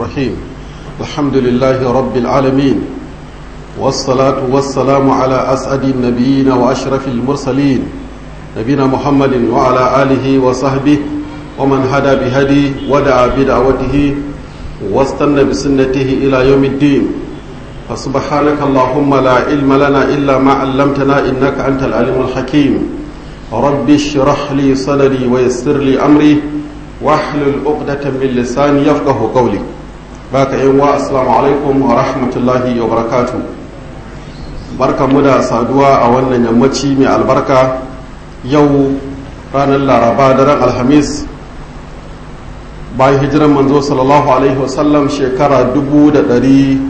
الرحيم الحمد لله رب العالمين والصلاة والسلام على أسعد النبيين وأشرف المرسلين نبينا محمد وعلى آله وصحبه ومن هدى بهدي ودعا بدعوته واستنى بسنته إلى يوم الدين فسبحانك اللهم لا علم لنا إلا ما علمتنا إنك أنت العليم الحكيم رب اشرح لي صدري ويسر لي أمري واحلل عقدة من لساني يفقه قولي باك يوم السلام عليكم ورحمة الله وبركاته barka mu da saduwa a wannan yammaci mai albarka yau ranar laraba daren alhamis bayan hijiran manzo sallallahu alaihi wasallam shekara 446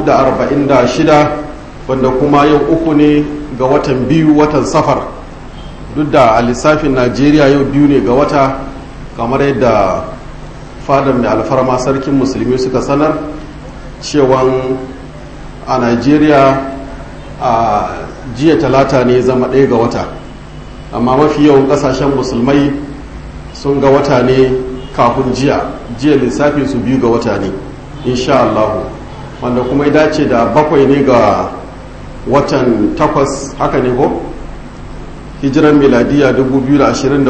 wanda kuma yau uku ne ga watan biyu watan safar duk da a lissafin najeriya yau biyu ne ga wata kamar yadda fadar mai alfarma sarkin musulmi suka sanar cewan a najeriya a jiya talata ne zama ɗaya ga wata amma mafi yawan ƙasashen musulmai sun ga wata ne kafin jiya jiya lissafin su biyu ga wata ne insha Allah wanda kuma ya dace da bakwai ne ga watan takwas haka ne ko hijiran miladiya 2024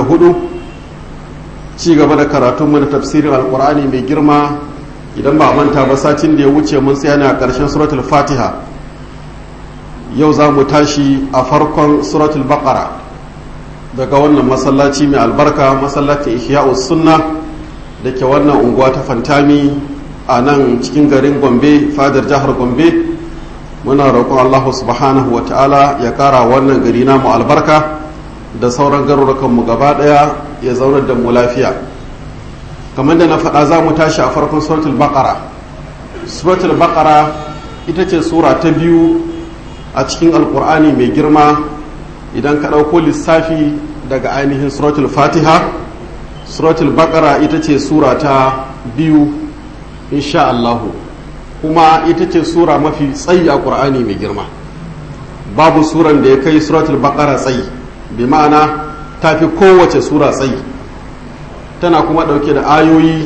ci gaba da karatunmu da tafsirin alkur'ani mai girma idan ba manta ba satin da ya wuce mun tsaya ne a ƙarshen suratul fatiha yau za mu tashi a farkon suratul baqara daga wannan masallaci mai albarka masallacin ihya'us sunna da ke wannan unguwa ta fantami a nan cikin garin gombe fadar jihar gombe muna roƙon allahu subhanahu wa ta'ala ya ƙara wannan gari namu albarka da sauran garurukanmu gaba ɗaya ya zaunar da mu lafiya kamar da na faɗa za mu tashi a farkon suratul baqara suratul baqara ita ce sura ta biyu a cikin alkur'ani mai girma idan ka ɗauko lissafi daga ainihin suratul fatiha suratul baqara ita ce sura ta biyu insha Allahu kuma ita ce sura mafi tsayi a ƙur'ani mai girma babu suran da ya kai suratul baqara tsayi bi ma'ana ta fi kowace sura tsayi tana kuma ɗauke da ayoyi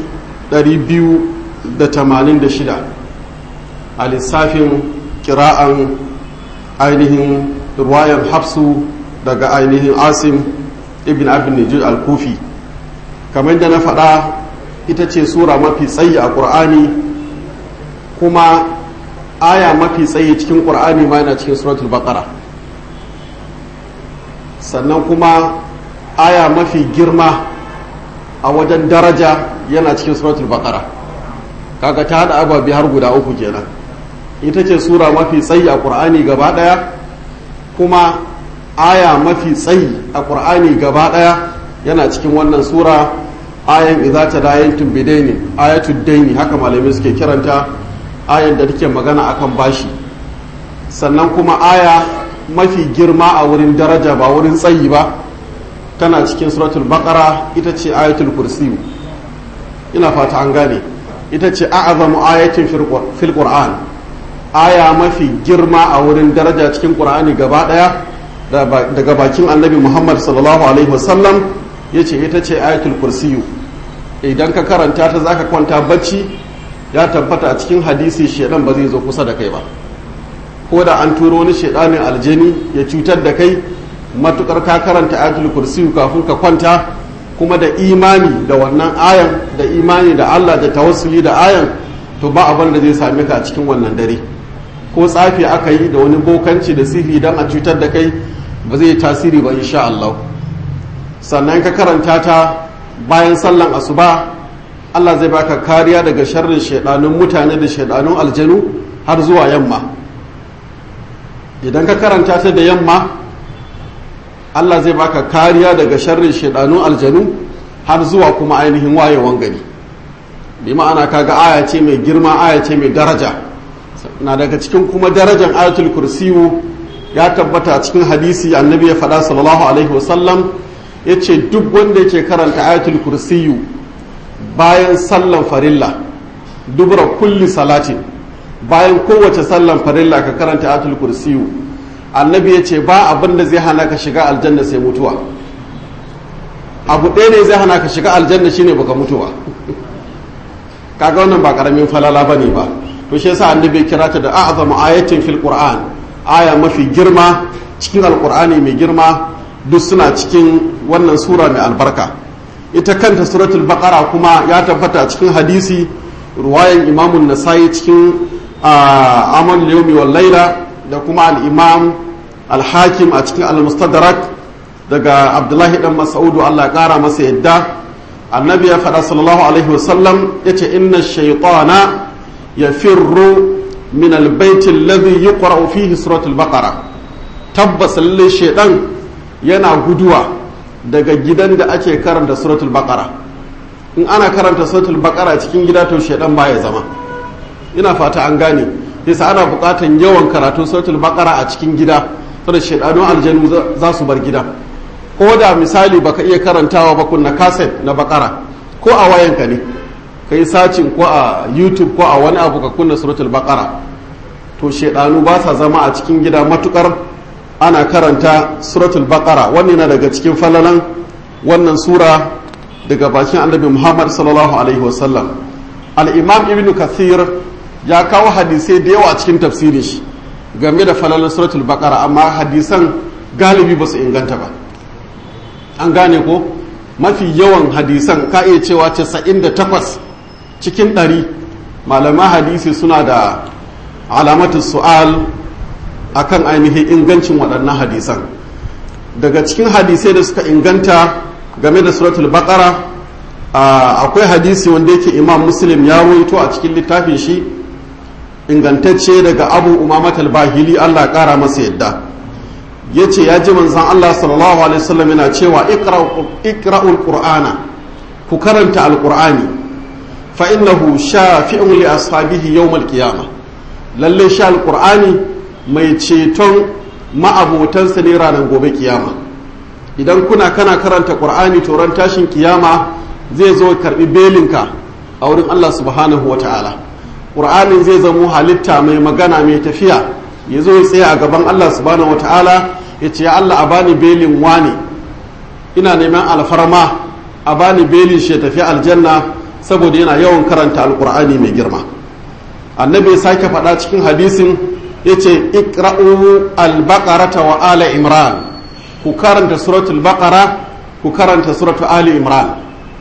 286 a lissafin kira'an ainihin ruwayar hafsu daga ainihin asim ibn abin nijir al-kufi kamar da na faɗa ita ce sura mafi tsayi a ƙur'ani kuma aya mafi tsayi cikin ƙur'ani ma yana cikin suratul baqara sannan kuma aya mafi girma a wajen daraja yana cikin suratul baqara kaga ta haɗa ababi har guda uku kenan ita ce sura mafi tsayi a ƙur'ani gaba ɗaya kuma aya mafi tsayi a ƙur'ani gaba ɗaya yana cikin wannan sura ayan idza ta dayantum bidaini ayatud daini haka malamai suke kiranta ayan da take magana akan bashi sannan kuma aya mafi girma a wurin daraja ba wurin tsayi ba tana cikin suratul baqara ita ce ayatul kursi ina fata an gane ita ce a'azamu ayatin fil qur'an aya mafi girma a wurin daraja cikin ƙur'ani gaba ɗaya daga bakin annabi muhammad sallallahu alaihi wasallam ya ce ita ce ayatul kursiyu idan ka karanta ta zaka kwanta bacci ya tabbata a cikin hadisi shedan ba zai zo kusa da kai ba ko da an turo wani shedanin aljani ya cutar da kai matukar ka karanta ayatul kursiyu kafin ka kwanta kuma da imani da wannan ayan da imani da allah da tawassuli da ayan to ba abin da zai same ka a cikin wannan dare ko tsafi aka yi da wani bokanci da sihiri don a cutar da kai ba zai tasiri ba insha Allah sannan ka karanta ta bayan sallan asuba Allah zai baka kariya daga sharrin shaidanun mutane da shaidanun aljanu har zuwa yamma idan ka karanta ta da yamma Allah zai baka kariya daga sharrin shaidanun aljanu har zuwa kuma ainihin wayewan gari bi ma'ana kaga aya ce mai girma aya ce mai daraja na daga cikin kuma darajar ayatul kursiyu ya tabbata a cikin hadisi annabi ya faɗa sallallahu alaihi wasallam ya ce duk wanda yake karanta ayatul kursiyu bayan sallan farilla dubura kulli salatin bayan kowace sallan farilla ka karanta ayatul kursiyu annabi ya ce ba abin da zai hana ka shiga aljanna sai mutuwa abu ɗaya ne zai hana ka shiga aljanna shine baka mutu ba kaga wannan ba karamin falala bane ba to shi yasa annabi kira ta da a'zamu ayatin fil qur'an aya mafi girma cikin alqur'ani mai girma duk suna cikin wannan sura mai albarka ita kanta suratul baqara kuma ya tabbata cikin hadisi ruwayan imamun nasai cikin amal yawmi wal laila da kuma al-imam al-hakim a cikin al-mustadrak daga abdullahi dan mas'udu Allah ya kara masa yadda annabi ya faɗa sallallahu alaihi wasallam yace inna shaytana yafirru min al-bayt alladhi yuqra'u fihi suratul baqara tabbas lalle shaydan yana guduwa daga gidan da ake karanta suratul baqara in ana karanta suratul baqara cikin gida to shaydan baya zama ina fata an gane yasa ana buƙatan yawan karatu suratul baqara a cikin gida saboda shaydanun aljanu za su bar gida ko da misali baka iya karantawa ba kunna kaset na bakara ko a wayanka ne kai sacin ko a youtube ko a wani abu ka kunna suratul bakara to shedanu ba sa zama a cikin gida matukar ana karanta suratul bakara wannan na daga cikin falalan wannan sura daga bakin annabi muhammad sallallahu alaihi wasallam al-imam ibnu kathir ya kawo hadisai da yawa cikin tafsirin shi game da falalan suratul bakara amma hadisan galibi ba su inganta ba an gane ko mafi yawan hadisan ka iya cewa 98 cikin 100 malaman hadisi suna da alamatu su'al akan ainihin ingancin waɗannan hadisan daga cikin hadisai da suka inganta game da suratul baqara akwai hadisi wanda yake imam muslim ya ruwaito a cikin littafin shi ingantacce daga abu umamat al-bahili allah ƙara masa yadda ya ce ya ji manzan Allah sallallahu Alaihi wasallam yana cewa ikra'ul qur'ana ku karanta alqur'ani fa innahu shafi'un li ashabihi yawmal qiyama lalle sha alqur'ani mai ceton ma'abotansa ne ranar gobe kiyama idan kuna kana karanta qur'ani to ran tashin kiyama zai zo karbi belinka a wurin Allah subhanahu wata'ala qur'anin zai zamo halitta mai magana mai tafiya ya zo ya tsaya a gaban Allah subhanahu wata'ala ya ce ya Allah a bani belin wani ina neman alfarma a bani belin shi ya tafi aljanna saboda yana yawan karanta alkur'ani mai girma annabi ya sake faɗa cikin hadisin ya ce ikra'u albaqarata wa ala imran ku karanta suratul baqara ku karanta suratul ali imran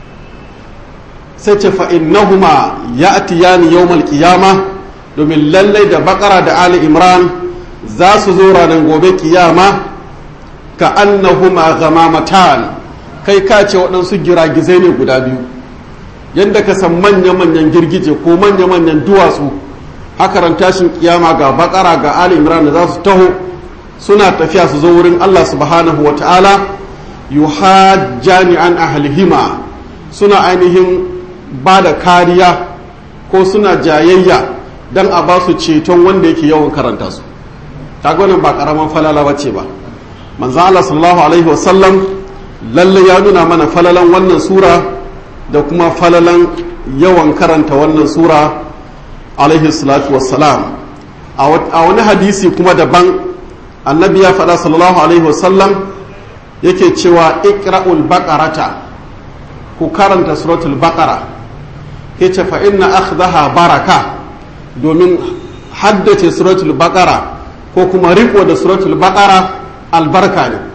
sai ce fa innahuma ya'tiyani yawmal qiyamah domin lallai da bakara da ali imran za su zo ranar gobe kiyama ka annahuma ghamamatan kai ka ce waɗansu giragizai ne guda biyu yadda ka san manya-manyan girgije ko manya-manyan duwatsu haka ran tashin kiyama ga bakara ga ali imran da za su taho suna tafiya su zo wurin allah subhanahu wa ta'ala yuhajjani an ahlihima suna ainihin ba da kariya ko suna jayayya don a ba su ceton wanda yake yawan karanta su wannan ba karaman falala ba ce ba manzo Allah sallallahu alaihi wasallam lalle ya nuna mana falalan wannan sura da kuma falalan yawan karanta wannan sura alaihi salatu wassalam a wani hadisi kuma daban annabi ya faɗa sallallahu alaihi wasallam yake cewa iqra'ul baqarata ku karanta suratul baqara yace fa inna akhdaha baraka domin haddace suratul baqara ko kuma riko da suratul baqara albarka ne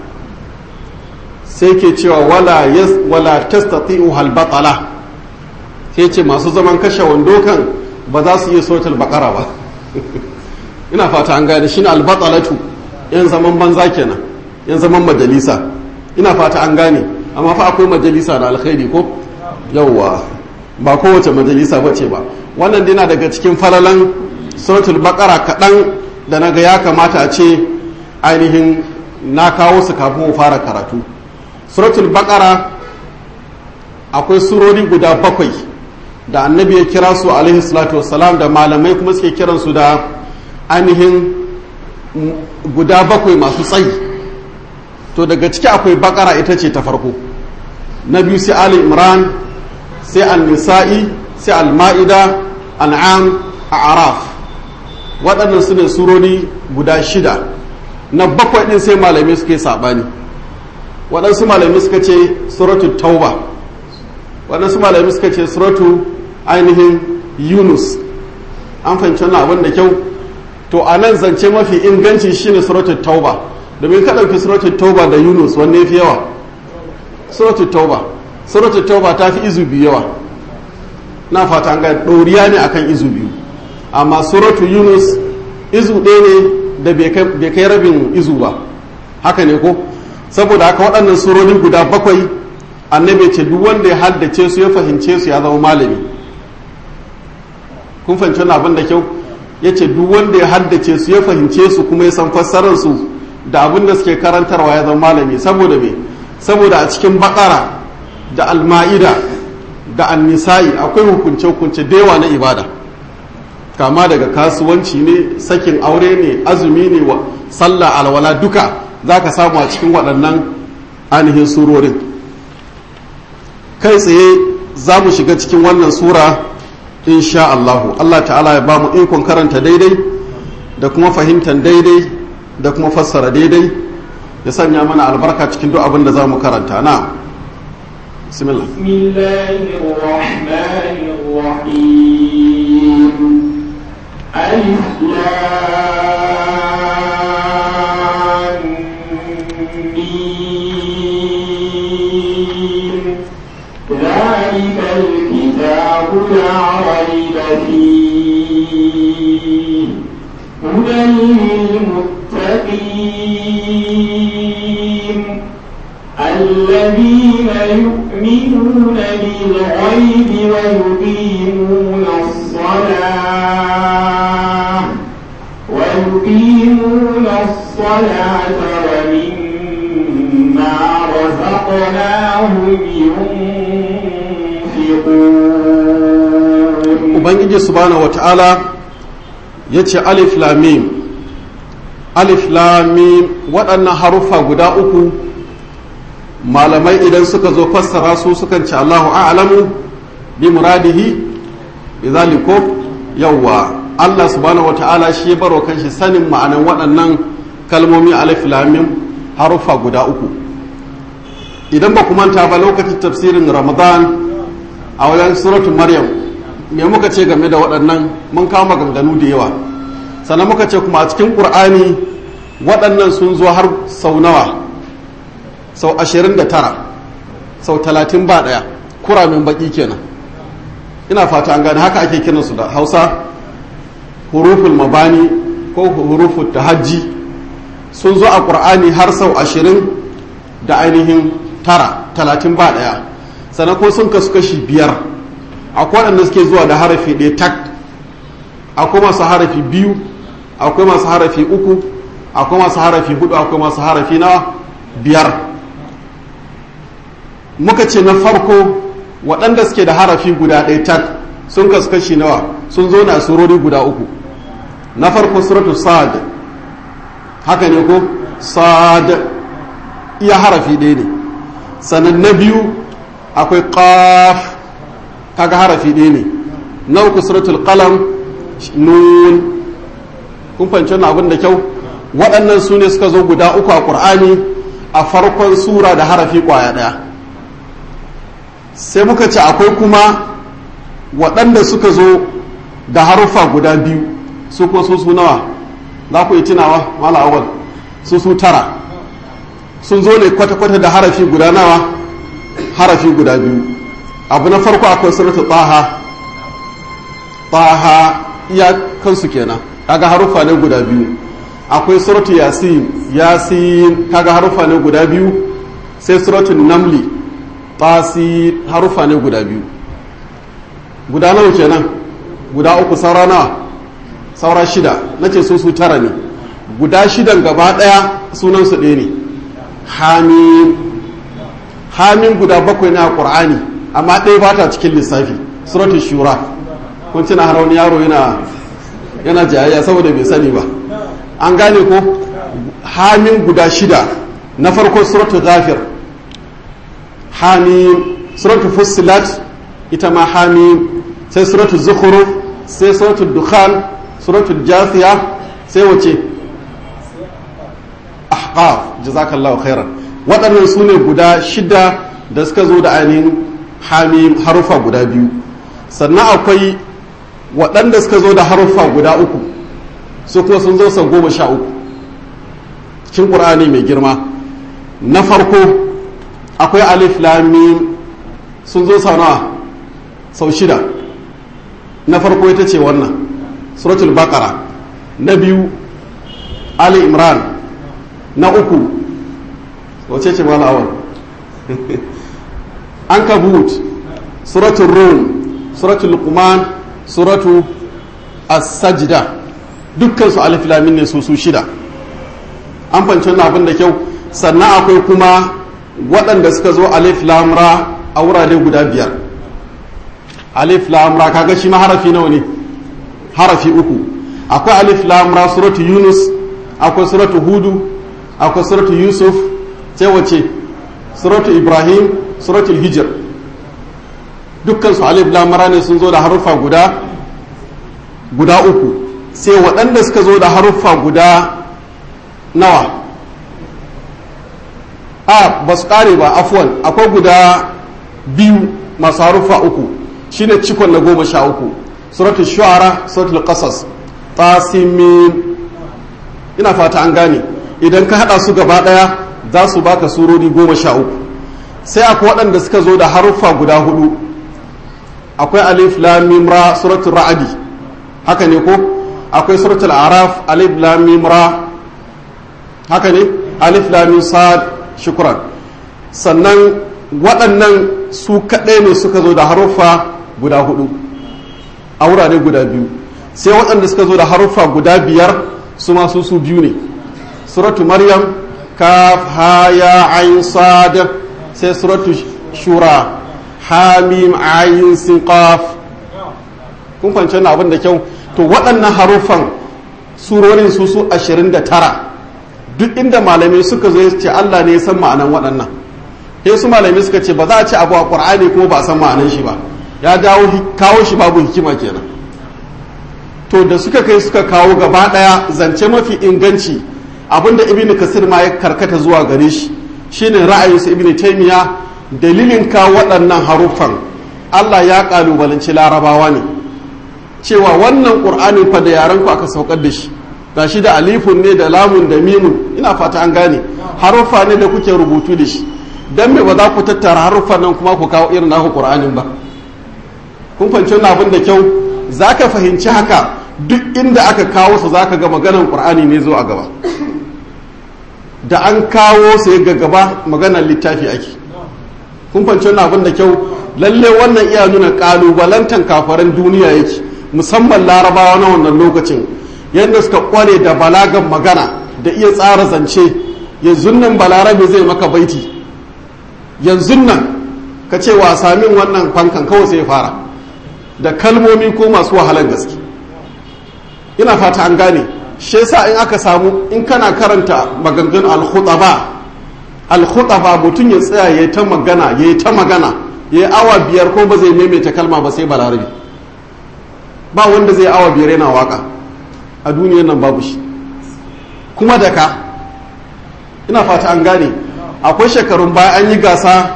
sai ke cewa wala yas wala tastati'u hal batala sai ce masu zaman kashe wando kan ba za su iya suratul baqara ba ina fata an gane shine al batalatu yan zaman banza kenan yan zaman majalisa ina fata an gane amma fa akwai majalisa da alkhairi ko yawwa ba kowace majalisa bace ba wannan dina daga cikin falalan suratul baqara kaɗan da na ga ya kamata a ce ainihin na kawo su kafin mu fara karatu suratul baqara akwai surori guda bakwai da annabi ya kira su alaihi salatu wassalam da malamai kuma suke kiran su da ainihin guda bakwai masu tsayi to daga ciki akwai bakara ita ce ta farko na biyu sai ali imran sai al-nisa'i sai al-ma'ida an'am a araf waɗannan su ne surori guda shida na bakwai ɗin sai malamai suka yi saɓani waɗansu malamai suka ce suratu tauba waɗansu malamai suka ce suratu ainihin yunus an fahimci wannan abin da kyau to a nan zance mafi inganci shine suratul tauba domin ka ɗauki suratul tauba da yunus wanne ya fi yawa suratul tauba suratul tauba ta fi izu biyu yawa na fata ga ɗoriya ne akan izu biyu amma suratul yunus izu ɗaya ne da bai kai rabin izu ba haka ne ko saboda haka waɗannan surori guda bakwai annabi ce duk wanda ya haddace su ya fahimce su ya zama malami kun fahimci wani abin da kyau ya ce duk wanda ya haddace su ya fahimce su kuma ya san fassarar su da abin da suke karantarwa ya zama malami saboda me saboda a cikin bakara da alma'ida da annisa'i akwai hukunce-hukunce da yawa na ibada kama daga kasuwanci ne sakin aure ne azumi ne wa sallah alwala duka za ka samu a cikin waɗannan ainihin surorin kai tsaye za mu shiga cikin wannan sura insha Allahu Allah ta'ala ya ba mu ikon karanta daidai da kuma fahimtar daidai da kuma fassara daidai ya sanya mana albarka cikin duk abin da za mu karanta na bismillah ألف ذلك الكتاب لا ريب فيه هدى للمتقين الذين يؤمنون بالغيب ويقيمون الصلاة ويقيمون الصلاة ومما رزقناهم ينفقون ubangiji subhanahu wata'ala ya ce alif lamim alif lamim waɗannan haruffa guda uku malamai idan suka zo fassara su sukan ce allahu a'lamu bi muradihi bi zaliko yawwa allah subhanahu wata'ala shi ya baro kanshi sanin ma'anan waɗannan kalmomi alif lamim haruffa guda uku idan ba ku manta ba lokacin tafsirin ramadan a wajen suratul maryam me muka ce game da waɗannan mun kawo maganganu da yawa sannan muka ce kuma a cikin ƙur'ani waɗannan sun zo har sau nawa sau ashirin da tara sau talatin ba ɗaya kuramin baƙi kenan ina fata an gane haka ake kiransu da hausa huruful mabani ko huruful tahajji sun zo a ƙur'ani har sau ashirin da ainihin tara talatin ba ɗaya sannan ko sun kasu kashi biyar akwai waɗanda suke zuwa da harafi ɗaya tak akwai masu harafi biyu akwai masu harafi uku akwai masu harafi hudu akwai masu harafi na biyar muka ce na farko waɗanda suke da harafi guda ɗaya tak sun kasu kashi nawa sun zo na surori guda uku na farko suratu sa'ad haka ne ko sa'ad iya harafi ɗaya ne sannan na biyu akwai qaf kaga harafi ɗaya ne na uku suratul qalam nun kun fahimci wannan abin da kyau waɗannan su ne suka zo guda uku a ƙur'ani a farkon sura da harafi ƙwaya ɗaya sai muka ce akwai kuma waɗanda suka zo da haruffa guda biyu su kuma su su nawa za ku yi tunawa mala awal su su tara sun zo ne kwata-kwata da harafi guda nawa harafi guda biyu abu na farko akwai suratu taha taha iya kansu kenan kaga haruffa ne guda biyu akwai suratu yasin yasin kaga haruffa ne guda biyu sai suratu namli tasi haruffa ne guda biyu guda nawa kenan guda uku saura nawa saura shida nace su su tara ne guda shidan gaba daya sunan su ɗaya ne hamim hamim guda bakwai na qur'ani amma ɗaya ba ta cikin lissafi suratu shura kun tuna har wani yaro yana yana jayayya saboda bai sani ba an gane ko hamim guda shida na farko suratu ghafir hamim suratu fussilat ita ma hamim sai suratu zukhruf sai suratu dukhan suratu jasiya sai wace ahqaf jazakallahu khairan waɗannan su ne guda shida da suka zo da ainihin hamim harufa guda biyu sannan akwai waɗanda suka zo da haruffa guda uku su kuma sun zo sau goma sha uku cikin ƙur'ani mai girma na farko akwai alif lamim sun zo sau nawa sau shida na farko ita ce wannan suratul baqara na biyu ali imran na uku wace ce mala awal an kabut suratul rum suratul luqman suratu as-sajda dukkan su alif lamin ne su su shida an fanci wannan abin da kyau sannan akwai kuma waɗanda suka zo alif lamra a wurare guda biyar alif lamra kaga shi ma harafi nawa ne harafi uku akwai alif lamra suratu yunus akwai suratu hudu akwai suratu yusuf sai wace suratu ibrahim suratu hijir dukkan su alif lamra ne sun zo da haruffa guda guda uku sai waɗanda suka zo da haruffa guda nawa a ba su ƙare ba afuwan akwai guda biyu masu haruffa uku shine cikon na goma sha uku suratul shu'ara suratul qasas tasimin ina fata an gane idan ka hada su gaba daya za su baka surori goma sha uku sai akwai waɗanda suka zo da haruffa guda hudu akwai alif lam mim ra suratul ra'adi haka ne ko akwai suratul araf alif lam mim ra haka ne alif lam mim sad shukran sannan waɗannan su kaɗai ne suka zo da haruffa guda hudu a wurare guda biyu sai waɗanda suka zo da haruffa guda biyar su masu su biyu ne suratu maryam kaf ha ya ayin sad sai suratu shura hamim ayin sin qaf kun fahimci wannan abin da kyau to waɗannan haruffan surorin su su 29 duk inda malamai suka zo ce Allah ne ya san ma'anan waɗannan sai su malamai suka ce ba za a ce abu a ƙur'ani ko ba a san ma'anan shi ba ya dawo kawo shi babu hikima kenan to da suka kai suka kawo gaba daya zance mafi inganci abinda ibn kasir ma ya karkata zuwa gare shi shine ra'ayinsa ibn taymiya dalilin kawo waɗannan haruffan Allah ya kalubalanci larabawa ne cewa wannan qur'anin fa da yaran ku aka saukar da shi gashi da alifun ne da lamun da mimun ina fata an gane haruffa ne da kuke rubutu da shi dan me ba za ku tattara haruffan nan kuma ku kawo irin naku qur'anin ba kun fahimci wannan abin da kyau za ka fahimci haka duk inda aka kawo su za ka ga maganar ƙur'ani ne zo a gaba da an kawo su ga gaba maganar littafi ake kun fahimci wannan abin da kyau lalle wannan iya nuna ƙalubalantan kafaran duniya yake musamman larabawa na wannan lokacin yadda suka kware da balagan magana da iya tsara zance yanzu nan balarabe zai maka baiti yanzu nan ka ce wasa min wannan fankan kawai sai fara da kalmomi ko masu wahalar gaske ina fata an gane shi yasa in aka samu in kana karanta maganganun al-khutaba al-khutaba mutum ya tsaya yayi ta magana yayi ta magana yayi awa biyar ko ba zai maimaita kalma ba sai balarabi ba wanda zai awa biyar yana waka a duniyar nan babu shi kuma da ka ina fata an gane akwai shekarun baya an yi gasa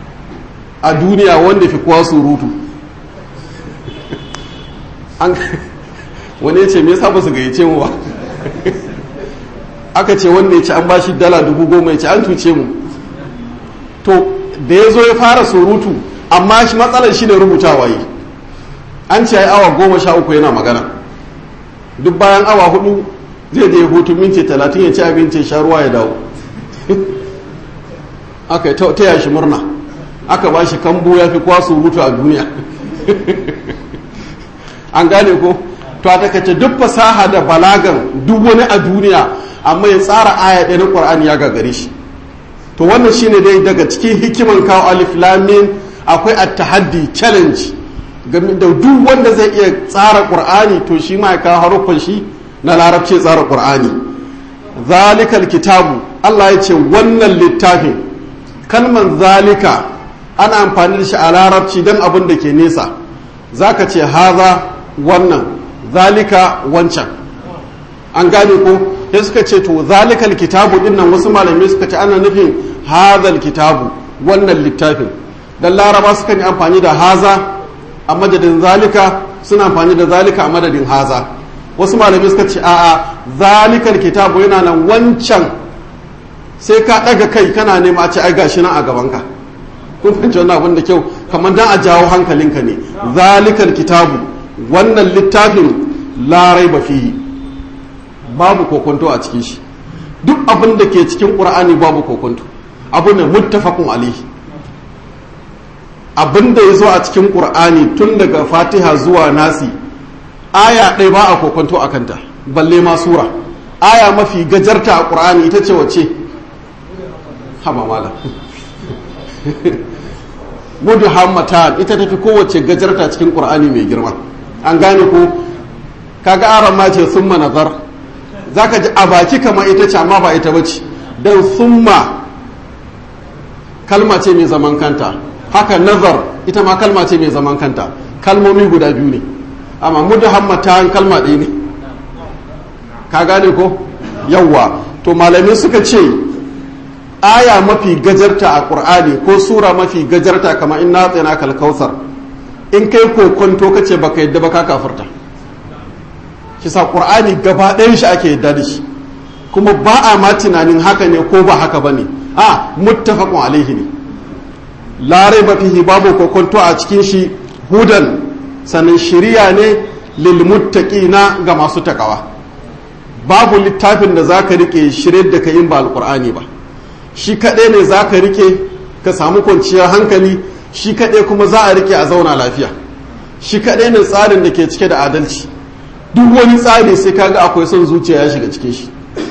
a duniya wanda fi kowa surutu wani ya ce me yasa ba su gayyace mu ba aka ce wanda ya ci an bashi dala dubu goma ya ce an tuce mu to da ya zo ya fara surutu amma shi matsalar shi ne rubutawa yi an ce awa goma sha uku yana magana duk bayan awa hudu zai je hutu minti talatin ya ci abinci sha ruwa ya dawo aka yi ta yashi murna aka ba shi kambo ya fi kwa surutu a duniya an gane ko to a takaice duk fasaha da balagan duk wani a duniya amma ya tsara aya ɗaya na ƙwar'ani ya gagare shi to wannan shine dai daga cikin hikiman kawo alif lamin akwai at-tahaddi challenge game da duk wanda zai iya tsara ƙur'ani to shi ma ya kawo haruffan shi na larabci tsara ƙur'ani zalikal kitabu Allah ya ce wannan littafin kalman zalika ana amfani da shi a larabci don abin da ke nesa zaka ce haza wannan zalika wancan an gane ko sai suka ce to zalikal kitabu din nan wasu malamai suka ce ana nufin hazal kitabu wannan littafin dan laraba suka yi amfani da haza a madadin zalika suna amfani da zalika a madadin haza wasu malamai suka ce a'a zalikal kitabu yana nan wancan sai ka ɗaga kai kana nema a ce ai gashi nan a gabanka kun fahimci wannan abin da kyau kamar dan a jawo hankalinka ne zalikal kitabu wannan littafin larai ba fi babu kokonto a cikin shi duk abin da ke cikin ƙur'ani babu kokonto abu ne muttafaqun alaihi abin da ya zo a cikin ƙur'ani tun daga fatiha zuwa nasi aya ɗaya ba a kokonto a kanta balle ma sura aya mafi gajarta a ƙur'ani ita ce wace haba mala mudu hammata ita tafi kowace gajarta cikin ƙur'ani mai girma an gane ko kaga aron ma ce summa nazar zaka ji a baki kamar ita ce amma ba ita bace dan summa kalma ce mai zaman kanta haka nazar ita ma kalma ce mai zaman kanta kalmomi guda biyu ne amma mudu hammata kalma ɗaya ne ka gane ko yawwa to malamai suka ce aya mafi gajarta a ƙur'ani ko sura mafi gajarta kamar in na tsina kalkausar in kai kokonto ka ce baka yadda ba ka kafirta kisa ƙur'ani gaba ɗayan shi ake yadda da shi kuma ba a ma tunanin haka ne ko ba haka ba ne a muttafaqun alaihi ne larai ba fihi babu kokonto a cikin shi hudan sannan shiriya ne lil muttaqina ga masu takawa babu littafin da zaka rike shirye da ka in ba alqur'ani ba shi kaɗai ne za ka rike ka samu kwanciyar hankali shi kaɗai kuma za a rike a zauna lafiya shi kaɗai ne tsarin da ke cike da adalci duk wani tsari sai kaga akwai son zuciya ya shiga cikin shi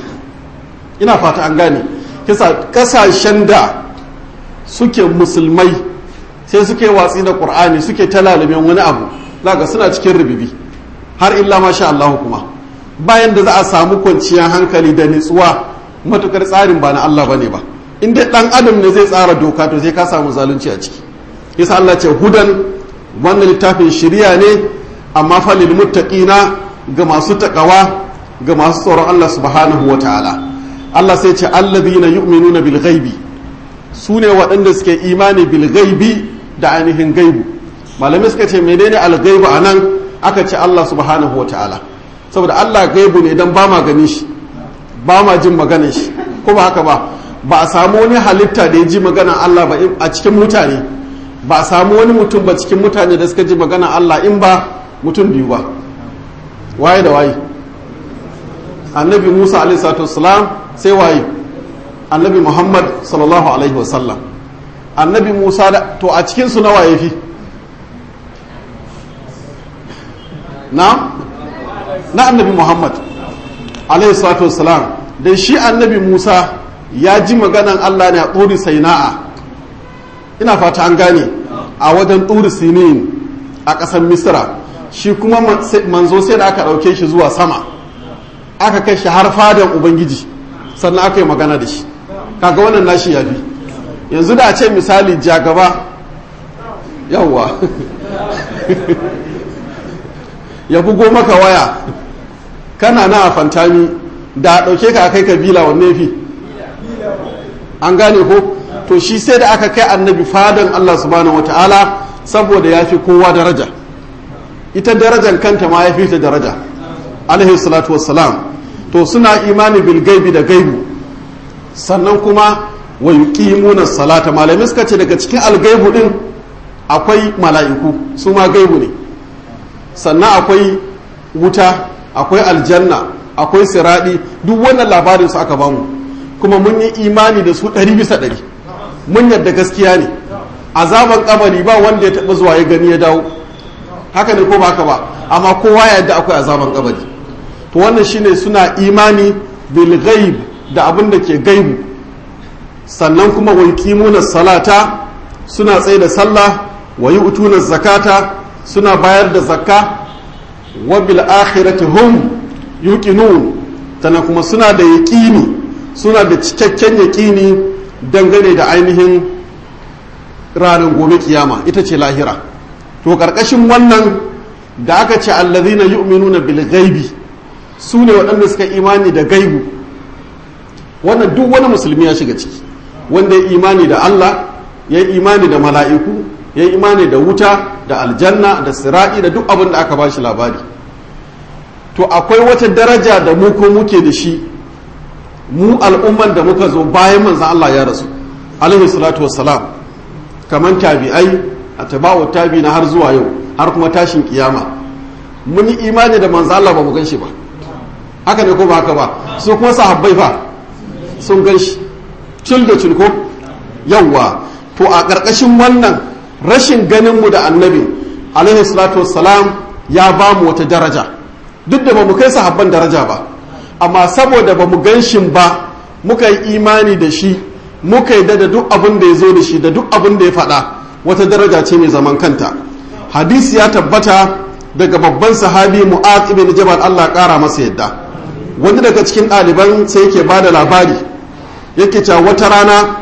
ina fata an gane kisa kasashen da suke musulmai sai suke watsi da qur'ani suke talalumin wani abu zaka suna cikin rubibi har illa masha Allah kuma bayan da za a samu kwanciyar hankali da nutsuwa matukar tsarin ba na Allah bane ba in dai dan adam ne zai tsara doka to sai ka samu zalunci a ciki yasa Allah ce hudan wannan littafin shiriya ne amma fa lil muttaqina ga masu takawa ga masu tsoron Allah subhanahu wataala Allah sai ce alladhina yu'minuna bil ghaibi su ne waɗanda suke imani bil ghaibi da ainihin gaibu malamai suka ce menene al ghaibu anan aka ce Allah subhanahu wataala saboda Allah gaibu ne dan ba ma gani shi ba ma jin maganar shi ko ba haka ba ba a samu wani halitta da ya ji maganar Allah ba a cikin mutane ba a samu wani mutum ba cikin mutane da suka ji maganar Allah in ba mutum biyu ba waye da waye annabi Musa alaihi salatu wassalam sai waye annabi Muhammad sallallahu alaihi wasallam annabi Musa da to a cikin su nawa yafi na na annabi Muhammad alaihi salatu wassalam dan shi annabi Musa ya ji maganan Allah ne a tsuri saina'a ina fata an gane a wajen tsuri sinin a ƙasar misira shi kuma manzo sai da aka ɗauke shi zuwa sama aka kai shi har fadan ubangiji sannan aka yi magana da shi kaga wannan nashi ya fi yanzu da a ce misali jagaba yawwa ya bugo maka waya kana na a fantami da a ɗauke ka kai kabila wanne fi an gane ko to shi sai da aka kai annabi fadan Allah subhanahu wata'ala saboda ya fi kowa daraja ita darajan kanta ma ya fi ta daraja alaihi salatu wassalam to suna imani bil gaibi da gaibu sannan kuma wa yuqimuna salata malamai suka ce daga cikin algaibu din akwai mala'iku su ma gaibu ne sannan akwai wuta akwai aljanna akwai siradi duk wannan labarin su aka bamu kuma mun yi imani da su ɗari bisa ɗari mun yadda gaskiya ne azaban kabari ba wanda ya taɓa zuwa ya gani ya dawo haka ne ko ba haka ba amma kowa ya yadda akwai azaban kabari to wannan shine suna imani bil ghaib da abin da ke gaibu sannan kuma wa yuqimuna salata suna tsaye da sallah wa yu'tuna zakata suna bayar da zakka wa bil akhirati hum yuqinun sannan kuma suna da yaqini suna da cikakken yaƙini dangane da ainihin ranar gobe kiyama ita ce lahira to ƙarƙashin wannan da aka ce allazina yu'minuna bil ghaibi su ne waɗanda suka imani da gaibu wannan duk wani musulmi ya shiga ciki wanda ya imani da Allah ya yi imani da mala'iku ya yi imani da wuta da aljanna da sira'i da duk abin da aka ba shi labari to akwai wata daraja da mu ko muke da shi mu al'umman da muka zo bayan manzan Allah ya rasu alaihi salatu wassalam kamar tabi'ai a tabawar tabi na har zuwa yau har kuma tashin kiyama mun yi imani da manzan Allah ba mu gan shi ba haka ne ko ba haka ba su kuma sahabbai fa sun gan shi cil da cil ko yawwa to a ƙarƙashin wannan rashin ganin mu da annabi alaihi salatu wassalam ya ba mu wata daraja duk da ba mu kai sahabban daraja ba amma saboda ba mu gan shi ba muka yi imani da shi muka yi da duk abin da ya zo da shi da duk abin da ya faɗa wata daraja ce mai zaman kanta hadisi ya tabbata daga babban sahabi mu'az ibn jabal Allah ƙara masa yadda wani daga cikin ɗaliban sai yake ba da labari yake cewa wata rana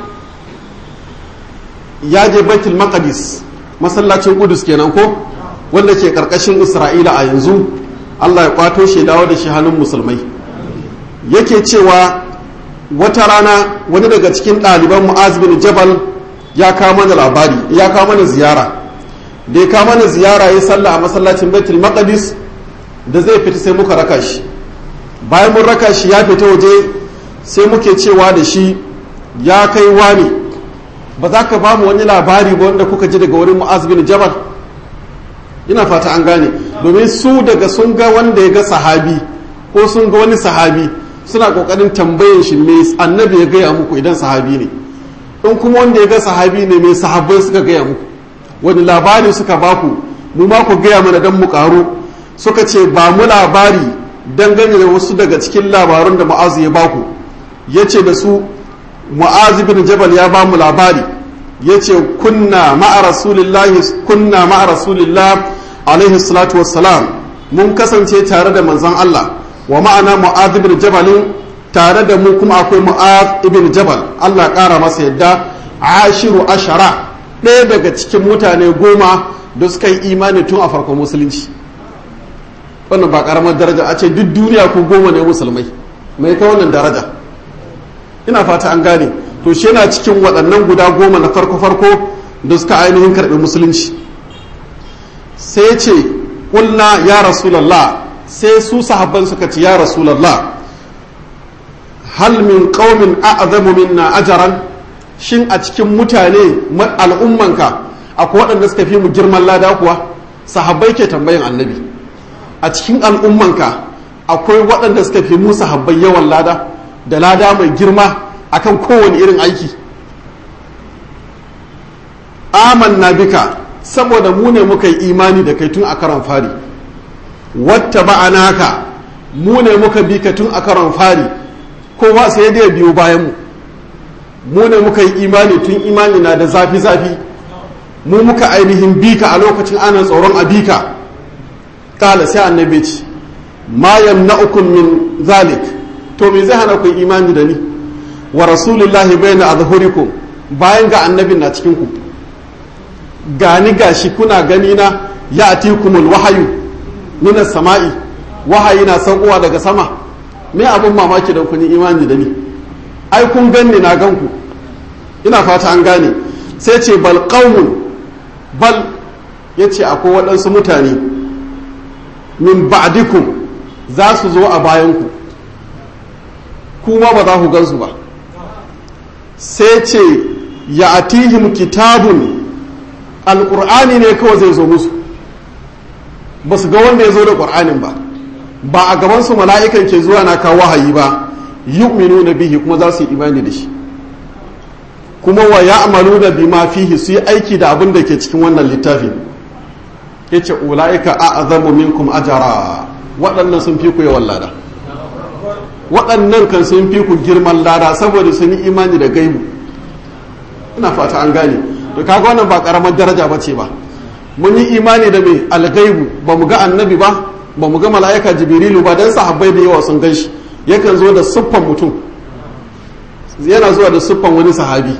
ya je baitul maqdis masallacin kudus kenan ko wanda ke karkashin isra'ila a yanzu allah ya kwato shi dawo da shi hannun musulmai yake cewa wata rana wani daga cikin ɗaliban mu'az bin jabal ya kawo mana labari ya kawo mana ziyara da ya kawo mana ziyara ya sallah a masallacin baitul maqdis da zai fita sai muka raka shi bayan mun raka shi ya fita waje sai muke cewa da shi ya kai wani ba za ka ba mu wani labari ba wanda kuka ji daga wurin mu'az bin jabal ina fata an gane domin su daga sun ga wanda ya ga sahabi ko sun ga wani sahabi suna kokarin tambayin shi me annabi ya gaya muku idan sahabi ne in kuma wanda ya ga sahabi ne mai sahabbai suka gaya muku wani labari suka baku mu ma ku gaya mana dan mu karu suka ce ba mu labari dangane da wasu daga cikin labarun da mu'azu ya baku ya ce da su mu'azu bin jabal ya ba mu labari ya ce kunna ma'a rasulillahi kunna ma'a rasulillah alaihi salatu wassalam mun kasance tare da manzon Allah wa ma'ana mu'az ibn jabal tare da mu kuma akwai mu'az ibn jabal Allah ƙara masa yadda ashiru ashara ɗaya daga cikin mutane goma da suka yi imani tun a farkon musulunci wannan ba ƙaramar daraja a ce duk duniya ko goma ne musulmai mai ta wannan daraja ina fata an gane to shi yana cikin waɗannan guda goma na farko-farko da suka ainihin karɓi musulunci sai ce ƙulna ya rasulallah sai su sahabban suka ce ya rasulallah hal min qaumin a'zamu minna ajaran shin a cikin mutane al'ummanka akwai waɗanda suka fi mu girman lada kuwa sahabbai ke tambayin annabi a cikin al'ummanka akwai waɗanda suka fi mu sahabbai yawan lada da lada mai girma akan kowane irin aiki amanna bika saboda mu ne muka yi imani da kai tun a karon fari wata ba'anaka mu ne muka bi ka tun a karon fari ko ba sai da biyo bayan mu mu ne muka yi imani tun imani na da zafi-zafi mu muka ainihin bika a lokacin ana tsoron a bika kala sai annabi ce ma yamna'ukum min zalik to me zai hana ku imani da ni wa rasulullahi bayna azhurikum bayan ga annabin na cikin ku gani gashi kuna gani na ya atikumul wahayu minas sama'i wahayi na saukowa daga sama me abin mamaki da kun yi imani da ni ai kun ganni na ganku ina fata an gane sai ce bal qaumun bal yace akwai waɗansu mutane min ba'dikum za su zo a bayanku kuma ba za ku gansu ba sai ce ya atihim kitabun alƙur'ani ne kawai zai zo musu ba su ga wanda ya zo da ƙur'anin ba ba a gabansu mala'ikan ke zuwa na kawo wahayi ba yu'minu na bihi kuma za su yi imani da shi kuma wa ya amalu da bima fihi su yi aiki da abin da ke cikin wannan littafin ya ce ula'ika a azamu minkum ajara waɗannan sun fi ku yawan lada waɗannan kan sun fi ku girman lada saboda sun yi imani da gaibu ina fata an gane to kaga wannan ba karamar daraja ba ce ba mun yi imani da mai algaibu ba mu ga annabi ba ba mu ga mala'ika jibrilu ba dan sahabbai da yawa sun gan shi yakan zo da siffan mutum yana zuwa da siffan wani sahabi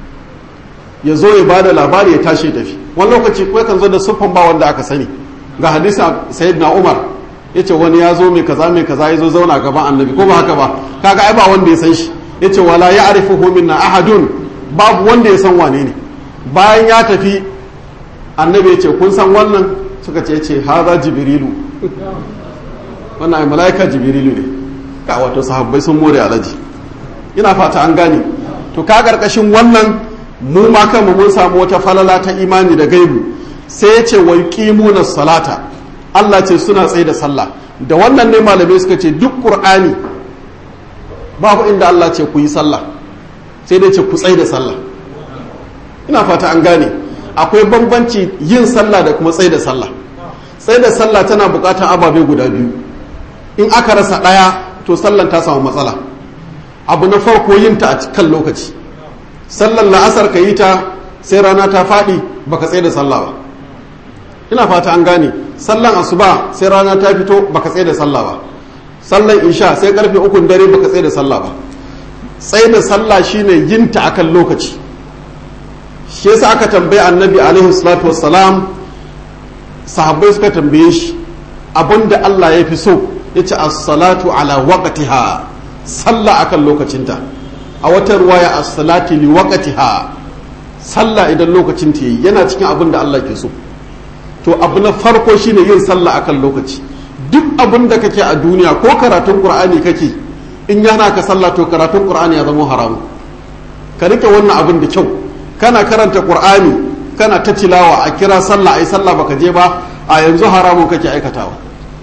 ya zo ya bada labari ya tashi ya tafi wani lokaci ko yakan zo da siffan ba wanda aka sani ga hadisa sayyidina umar ya ce wani ya zo mai kaza mai kaza ya zo zauna gaban annabi ko ba haka ba kaga ai ba wanda ya san shi ya ce wala ya arifuhu minna ahadun babu wanda ya san wane ne bayan ya tafi annabi ya ce kun san wannan suka ce ce haza jibrilu wannan ai malaika jibrilu ne ka wato sahabbai sun more alaji ina fata an gane to ka karkashin wannan mu ma kanmu mun samu wata falala ta imani da gaibu sai ya ce wa yuqimuna salata Allah ce suna tsaye da sallah da wannan ne malamai suka ce duk qur'ani babu inda Allah ce ku yi sallah sai dai ce ku tsaye da sallah ina fata an gane akwai bambanci yin sallah da kuma tsaye da sallah tsaye da sallah tana bukatar ababe guda biyu in aka rasa ɗaya to sallan ta samu matsala abu na farko yin ta a kan lokaci sallan la'asar ka yi ta sai rana ta faɗi baka tsaye da sallah ba ina fata an gane sallan asuba sai rana ta fito baka tsaye da sallah ba sallan isha sai karfe ukun dare baka tsaye da sallah ba tsaye da sallah shine yin ta akan lokaci shi yasa aka tambaye annabi alaihi salatu wassalam sahabbai suka tambaye shi abinda Allah ya fi so ya ce as-salatu ala waqtiha sallah akan lokacinta a wata ruwaya as-salati li waqtiha sallah idan lokacin ta yi yana cikin abin da Allah ke so to abu na farko shine yin sallah akan lokaci duk abin da kake a duniya ko karatun qur'ani kake in yana ka sallah to karatun qur'ani ya zama haramu ka rike wannan abin da kyau kana karanta qur'ani kana ta tilawa a kira sallah ai sallah baka je ba a yanzu haramun kake aikatawa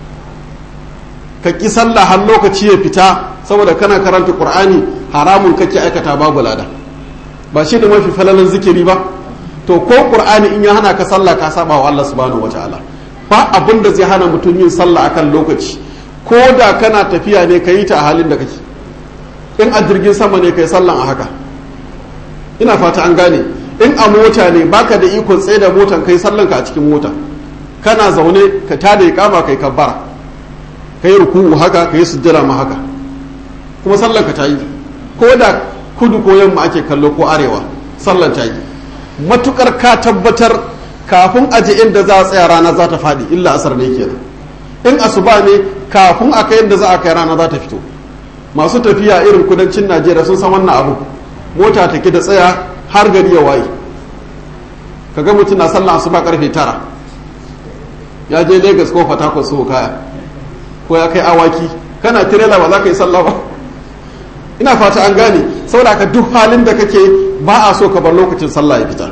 ka ki sallah har lokaci ya fita saboda kana karanta qur'ani haramun kake aikata babu lada ba shi da mafi falalan zikiri ba to ko qur'ani in ya hana ka sallah ka saba wa Allah subhanahu wataala ba abin da zai hana mutum yin sallah akan lokaci ko da kana tafiya ne ka yi ta a halin da kake in a jirgin sama ne kai sallan a haka ina fata an gane in a mota ne baka da ikon tsaye da motan kai sallan ka a cikin mota kana zaune ka tada iqama kai kabbara kai ruku'u haka kai sujjada ma haka kuma sallan ka ta yi ko da kudu ko yamma ake kallo ko arewa sallan ta yi matukar ka tabbatar kafin aje inda za a tsaya rana za ta faɗi illa asar ne kenan in asuba ne kafin a kai inda za a kai rana za ta fito masu tafiya irin kudancin najeriya sun san wannan abu mota ta ki da tsaya har gari ya waye kaga mutum na sallan asuba karfe tara ya je lagos ko fatakon su kaya ko ya kai awaki kana tirela ba za ka yi sallah ba ina fata an gane saboda ka duk halin da kake ba a so ka bar lokacin sallah ya fita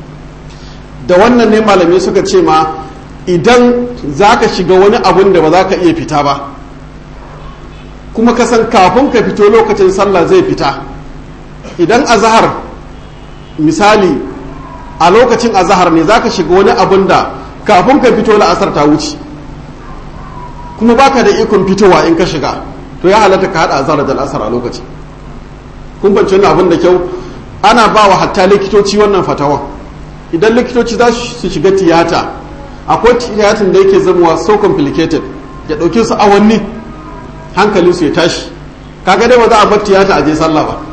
da wannan ne malamai suka ce ma idan za ka shiga wani abun da ba za ka iya fita ba kuma ka san kafin ka fito lokacin sallah zai fita idan azahar misali a lokacin azahar ne za ka shiga wani abun da kafin ka fito la'asar ta wuce kuma baka da ikon fitowa in ka shiga to ya halatta ka haɗa azahar da la'asar a lokaci kun bance wani abin da kyau ana ba wa hatta likitoci wannan fatawa idan likitoci za su shiga tiyata akwai tiyatin da yake zamowa so complicated ya ɗauke su awanni hankalin su ya tashi kaga dai ba za a bar tiyata a je sallah ba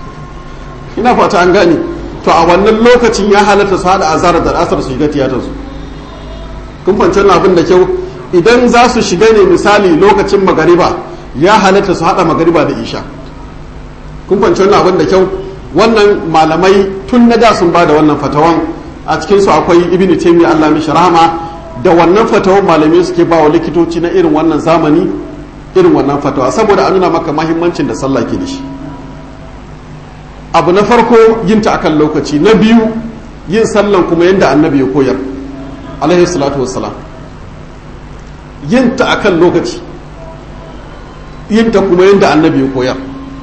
ina fata an gane to a wannan lokacin ya halatta su haɗa azhar da asar su shiga tiyatar su kun fahimci abin da kyau idan za su shiga ne misali lokacin magariba ya halatta su haɗa magariba da isha kun fahimci abin da kyau wannan malamai tun na da sun ba da wannan fatawan a cikinsu akwai ibn taimi allah mishi rahama da wannan fatawan malamai suke ba wa likitoci na irin wannan zamani irin wannan fatawa saboda a nuna maka mahimmancin da sallah ke da shi abu na farko yin ta akan lokaci na biyu yin sallan kuma yadda annabi ya koyar alaihi salatu wassalam yin ta akan lokaci yin ta kuma yadda annabi ya koyar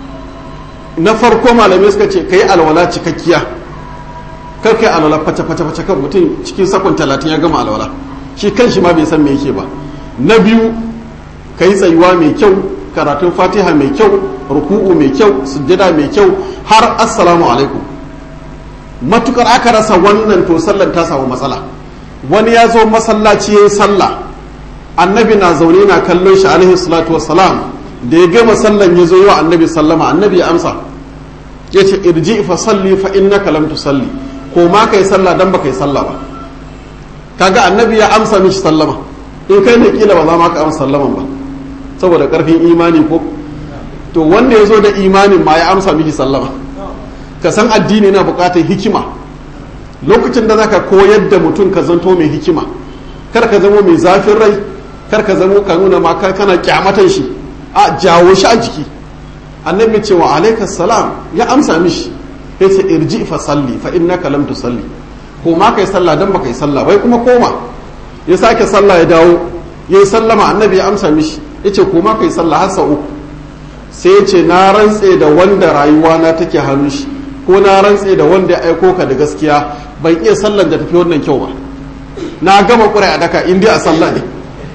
na farko malamai suka ce kai alwala cikakkiya kar kai alwala fata fata fata kan mutum cikin sakon talatin ya gama alwala shi kan shi ma bai san me yake ba na biyu kai tsayuwa mai kyau karatun fatiha mai kyau ruku'u mai kyau sujjada mai kyau har assalamu alaikum matukar aka rasa wannan to sallan ta samu matsala wani ya zo masallaci ya yi sallah annabi na zaune na kallon shi alaihi salatu wassalam da ya gama sallan ya zo yi wa annabi sallama annabi ya amsa ya ce irji fa salli fa innaka lam tusalli ko ma kai sallah dan baka yi sallah ba kaga annabi ya amsa mishi sallama in kai ne kila ba za ma ka amsa sallaman ba saboda karfin imani ko to wanda ya zo da imanin ma ya amsa mishi sallama ka san addini na bukatar hikima lokacin da zaka koyar da mutum ka zanto mai hikima kar ka zamo mai zafin rai kar ka zamo ka nuna ma kana kyamatan shi a jawo shi a jiki annabi cewa alaikas salam ya amsa mishi ya ce irji fa salli fa innaka lam tusalli ko ma kai sallah dan baka yi sallah bai kuma koma ya sake sallah ya dawo yayi sallama annabi ya amsa mishi yace ko ma kai sallah har sau uku sai ya ce na rantse da wanda rayuwa na take hannun shi ko na rantse da wanda ya aiko ka da gaskiya ban iya sallan da tafi wannan kyau ba na gama ƙurai a daka in dai a sallah ne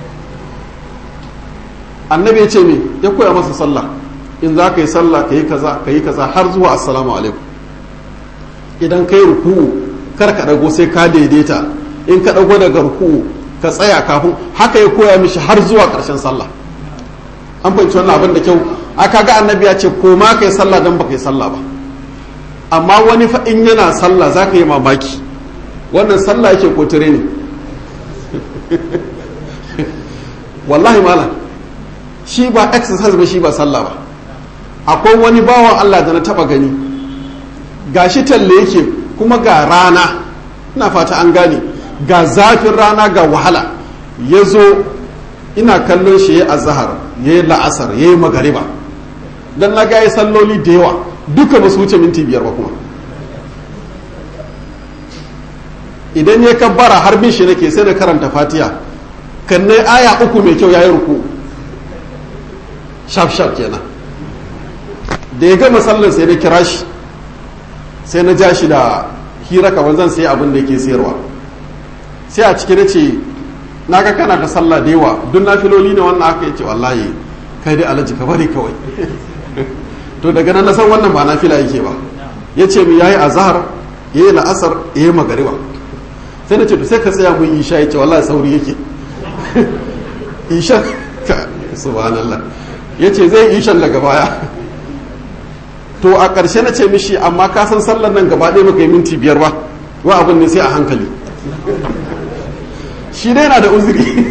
annabi ya ce me ya koya masa sallah in za ka yi sallah ka yi kaza ka yi kaza har zuwa assalamu alaikum idan ka yi ruku'u kar ka dago sai ka daidaita in ka dago daga ruku'u ka tsaya kafin haka ya koya mishi har zuwa ƙarshen sallah an fahimci wannan abin da kyau aka ga annabi ya ce ko ma ka yi sallah dan baka yi sallah ba amma wani fa in yana sallah za ka yi mamaki wannan sallah yake ko ne wallahi malam shi ba exercise ba shi ba sallah ba akwai wani bawan Allah da na taba gani gashi talle yake kuma ga rana ina fata an gane ga zafin rana ga wahala ya zo ina kallon shi ya azahar ya yi la'asar ya yi magariba don na ga ya salloli da yawa duka ba su wuce minti biyar ba kuma idan ya kabbara har bin shi nake sai na karanta fatiya kan aya uku mai kyau ya yi ruku shaf shaf kenan da ya gama sallar sai na kira shi sai na ja shi da hira kamar zan sai abin da yake sayarwa sai a ciki na ce na ga kana da sallah da yawa duk na filoli ne wannan aka yace wallahi kai dai alaji ka bari kawai to daga nan na san wannan ba na fila yake ba ya ce mu yayi azhar yayi la'asar yayi magariba sai na ce to sai ka tsaya mun isha yace wallahi sauri yake isha subhanallah yace zai ishan daga baya to a ƙarshe na ce mishi amma ka san sallar nan gaba ɗaya baka yi minti biyar ba wa abin ne sai a hankali shi dai na da uzuri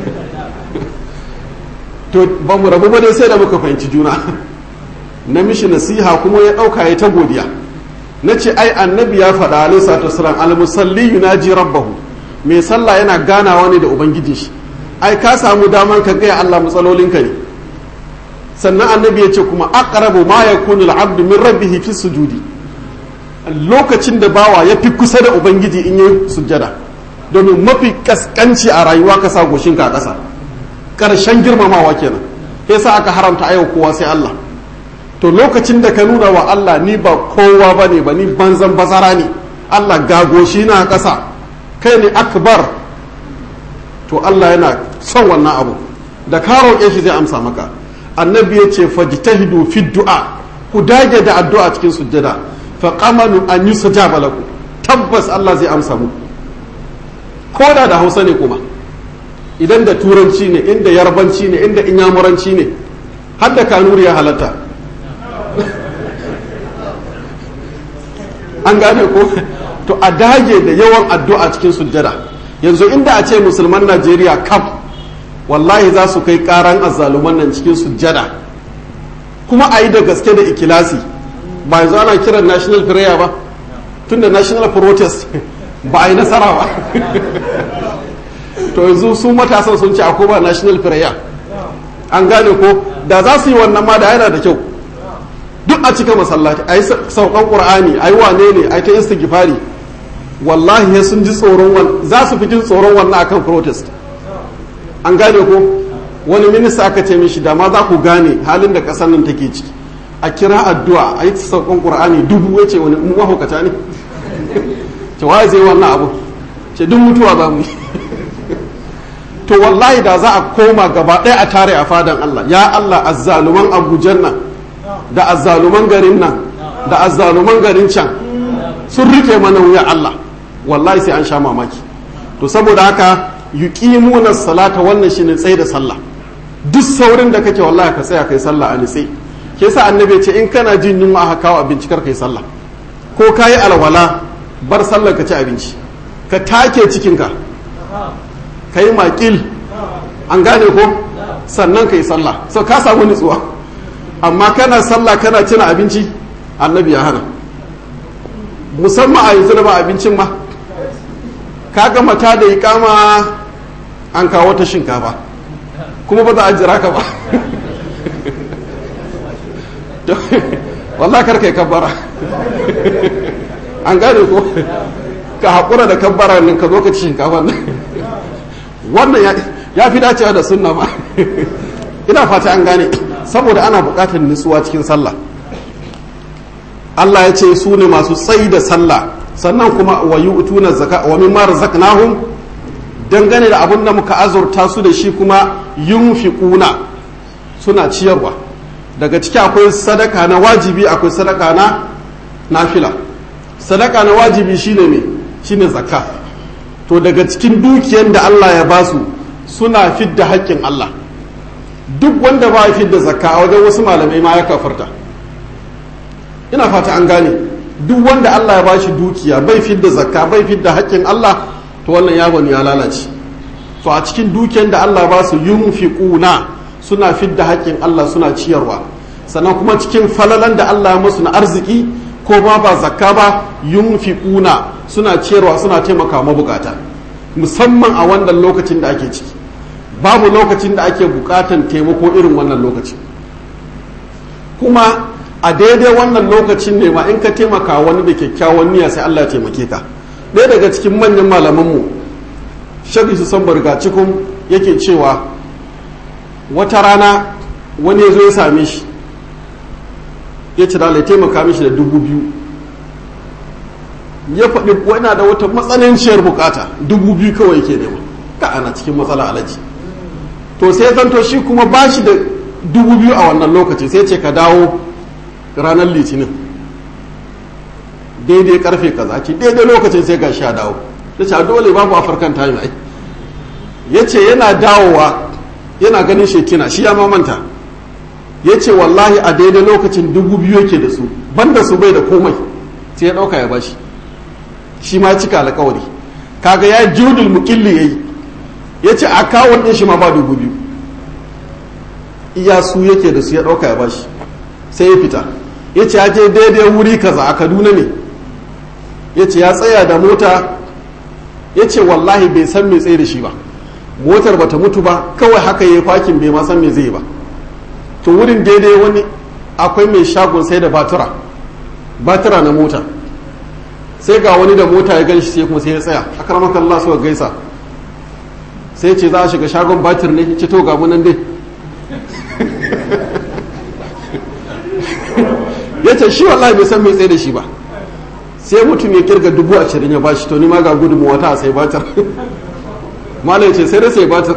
to ba mu rabu ba dai sai da muka fahimci juna na mishi nasiha kuma ya ɗauka ya ta godiya na ce ai annabi ya faɗa alaihi salatu wasalam al-musalli yunaji rabbahu mai sallah yana ganawa ne da ubangijin shi ai ka samu daman ka gaya Allah matsalolinka ne sannan annabi ya ce kuma aqrabu ma yakunu al-abdu min rabbihi fi sujudi lokacin da bawa ya fi kusa da ubangiji in yi sujjada domin mafi kaskanci a rayuwa ka sa goshinka a ƙasa ƙarshen girmamawa kenan yasa aka haramta a yau kowa sai Allah to lokacin da ka nuna wa Allah ni ba kowa ba ne ba ni banzan bazara ne Allah ga goshi na ƙasa kai ne akbar to Allah yana son wannan abu da ka roƙe shi zai amsa maka annabi ya ce fajtahidu fi du'a ku dage da addu'a cikin sujjada fa qamanu an yusajaba lakum tabbas Allah zai amsa muku ko da da Hausa ne kuma idan da turanci ne inda yarbanci ne inda inyamuranci ne har da kanuri ya halatta an gane ko to a dage da yawan addu'a cikin sujjada yanzu inda a ce musulman Najeriya kam wallahi za su kai karan azzaluman nan cikin sujjada kuma a yi da gaske da ikilasi ba yanzu ana kiran national prayer ba tunda national protest ba a yi nasara ba to yanzu su matasan sun ce akwai ba national prayer an gane ko da za su yi wannan ma da yana da kyau duk a cika masallaci a yi saukan ƙur'ani a yi wane ne a yi ta istighfari wallahi ya sun ji tsoron wannan za su fi jin tsoron wannan akan protest an gane ko wani minista aka ce mishi da ma za ku gane halin da ƙasar nan take ciki a kira addu'a a yi saukan ƙur'ani dubu ya ce wani mahaukata ne ce wa zai wannan abu ce duk mutuwa za mu yi to wallahi da za a koma gaba ɗaya a tare a fadan Allah ya Allah azzaluman abujan nan da azzaluman garin nan da azzaluman garin can sun rike mana wuya Allah wallahi sai an sha mamaki to saboda haka yuqimuna salata wannan shine tsaye da sallah duk saurin da kake wallahi ka tsaya kai sallah a nitse ke sa annabi ce in kana jin yunwa aka kawo abinci kar kai sallah ko kayi alwala bar sallar ka ci abinci ka take cikinka ka yi makil an gane ko sannan ka yi sallah so ka samu nutsuwa amma kana sallah kana cin abinci annabi ya hana musamman a yanzu da ba abincin ma ka gama ta da ikama an kawo ta shinkafa kuma ba za a jira ka ba wallah kar kai kabbara an gane ko ka haƙura da kabbara nan ka zo ka ci shinkafa nan wannan ya fi dacewa da sunna ma ina fata an gane saboda ana buƙatar nutsuwa cikin sallah Allah ya ce su ne masu tsayi da sallah sannan kuma wa yu'tuna zaka wa mimma razaqnahum dangane da abin da muka azurta su da shi kuma yunfiquna suna ciyarwa daga ciki akwai sadaka na wajibi akwai sadaka na nafila sadaka na wajibi shine me shine zakka to daga cikin dukiyar da Allah ya basu suna fidda haƙƙin Allah duk wanda ba ya fidda zakka a wajen wasu malamai ma ya kafarta ina fata an gane duk wanda Allah ya bashi dukiya bai fidda zakka bai fidda haƙƙin Allah to wannan yawon ya lalace to a cikin dukiyar da Allah ba su yunfiquna suna fidda haƙƙin Allah suna ciyarwa sannan kuma cikin falalan da Allah musu na arziki ko ma ba zakka ba yunfiquna suna ciyarwa suna taimaka mabukata musamman a wannan lokacin da ake ciki babu lokacin da ake bukatan taimako irin wannan lokacin kuma a daidai wannan lokacin ne ma in ka taimaka wani da kyakkyawan niyya sai Allah ya taimake ka ɗaya daga cikin manyan malamanmu shabi su san barga cikin yake cewa wata rana wani ya zo ya same shi ya ci ya taimaka mishi da dubu biyu ya faɗi yana da wata matsananciyar bukata dubu biyu kawai yake nema ka ana cikin matsala alaji to sai zanto shi kuma ba shi da dubu biyu a wannan lokaci sai ce ka dawo ranar litinin daidai karfe kaza ce daidai lokacin sai ga sha dawo ya ce dole babu afirkan time ai ya ce yana dawowa yana ganin shekina shi ya mamanta ya ce wallahi a daidai lokacin dubu biyu yake da su banda su bai da komai sai ya ɗauka ya bashi shi ma cika alkawari kaga ya judul mukilli yayi ya ce akawun ɗin shi ma ba dubu biyu iya su yake da su ya ɗauka ya bashi sai ya fita ya ce ya je daidai wuri kaza a kaduna ne ya ce ya tsaya da mota ya ce wallahi bai san mai tsaye da shi ba motar bata mutu ba kawai haka ya fakin bai ma san me zai ba to wurin daidai wani akwai mai shagon sai da batura batura na mota sai ga wani da mota ya ganshi sai kuma sai ya tsaya a karamakan Allah suka gaisa sai ce za a shiga shagon batir ne ce to ga nan dai ya ce shi wallahi bai san mai tsaye da shi ba sai mutum ya kirga dubu ashirin ya bashi to ni ma ga gudunmuwa ta sai batir malam ce sai da sai batir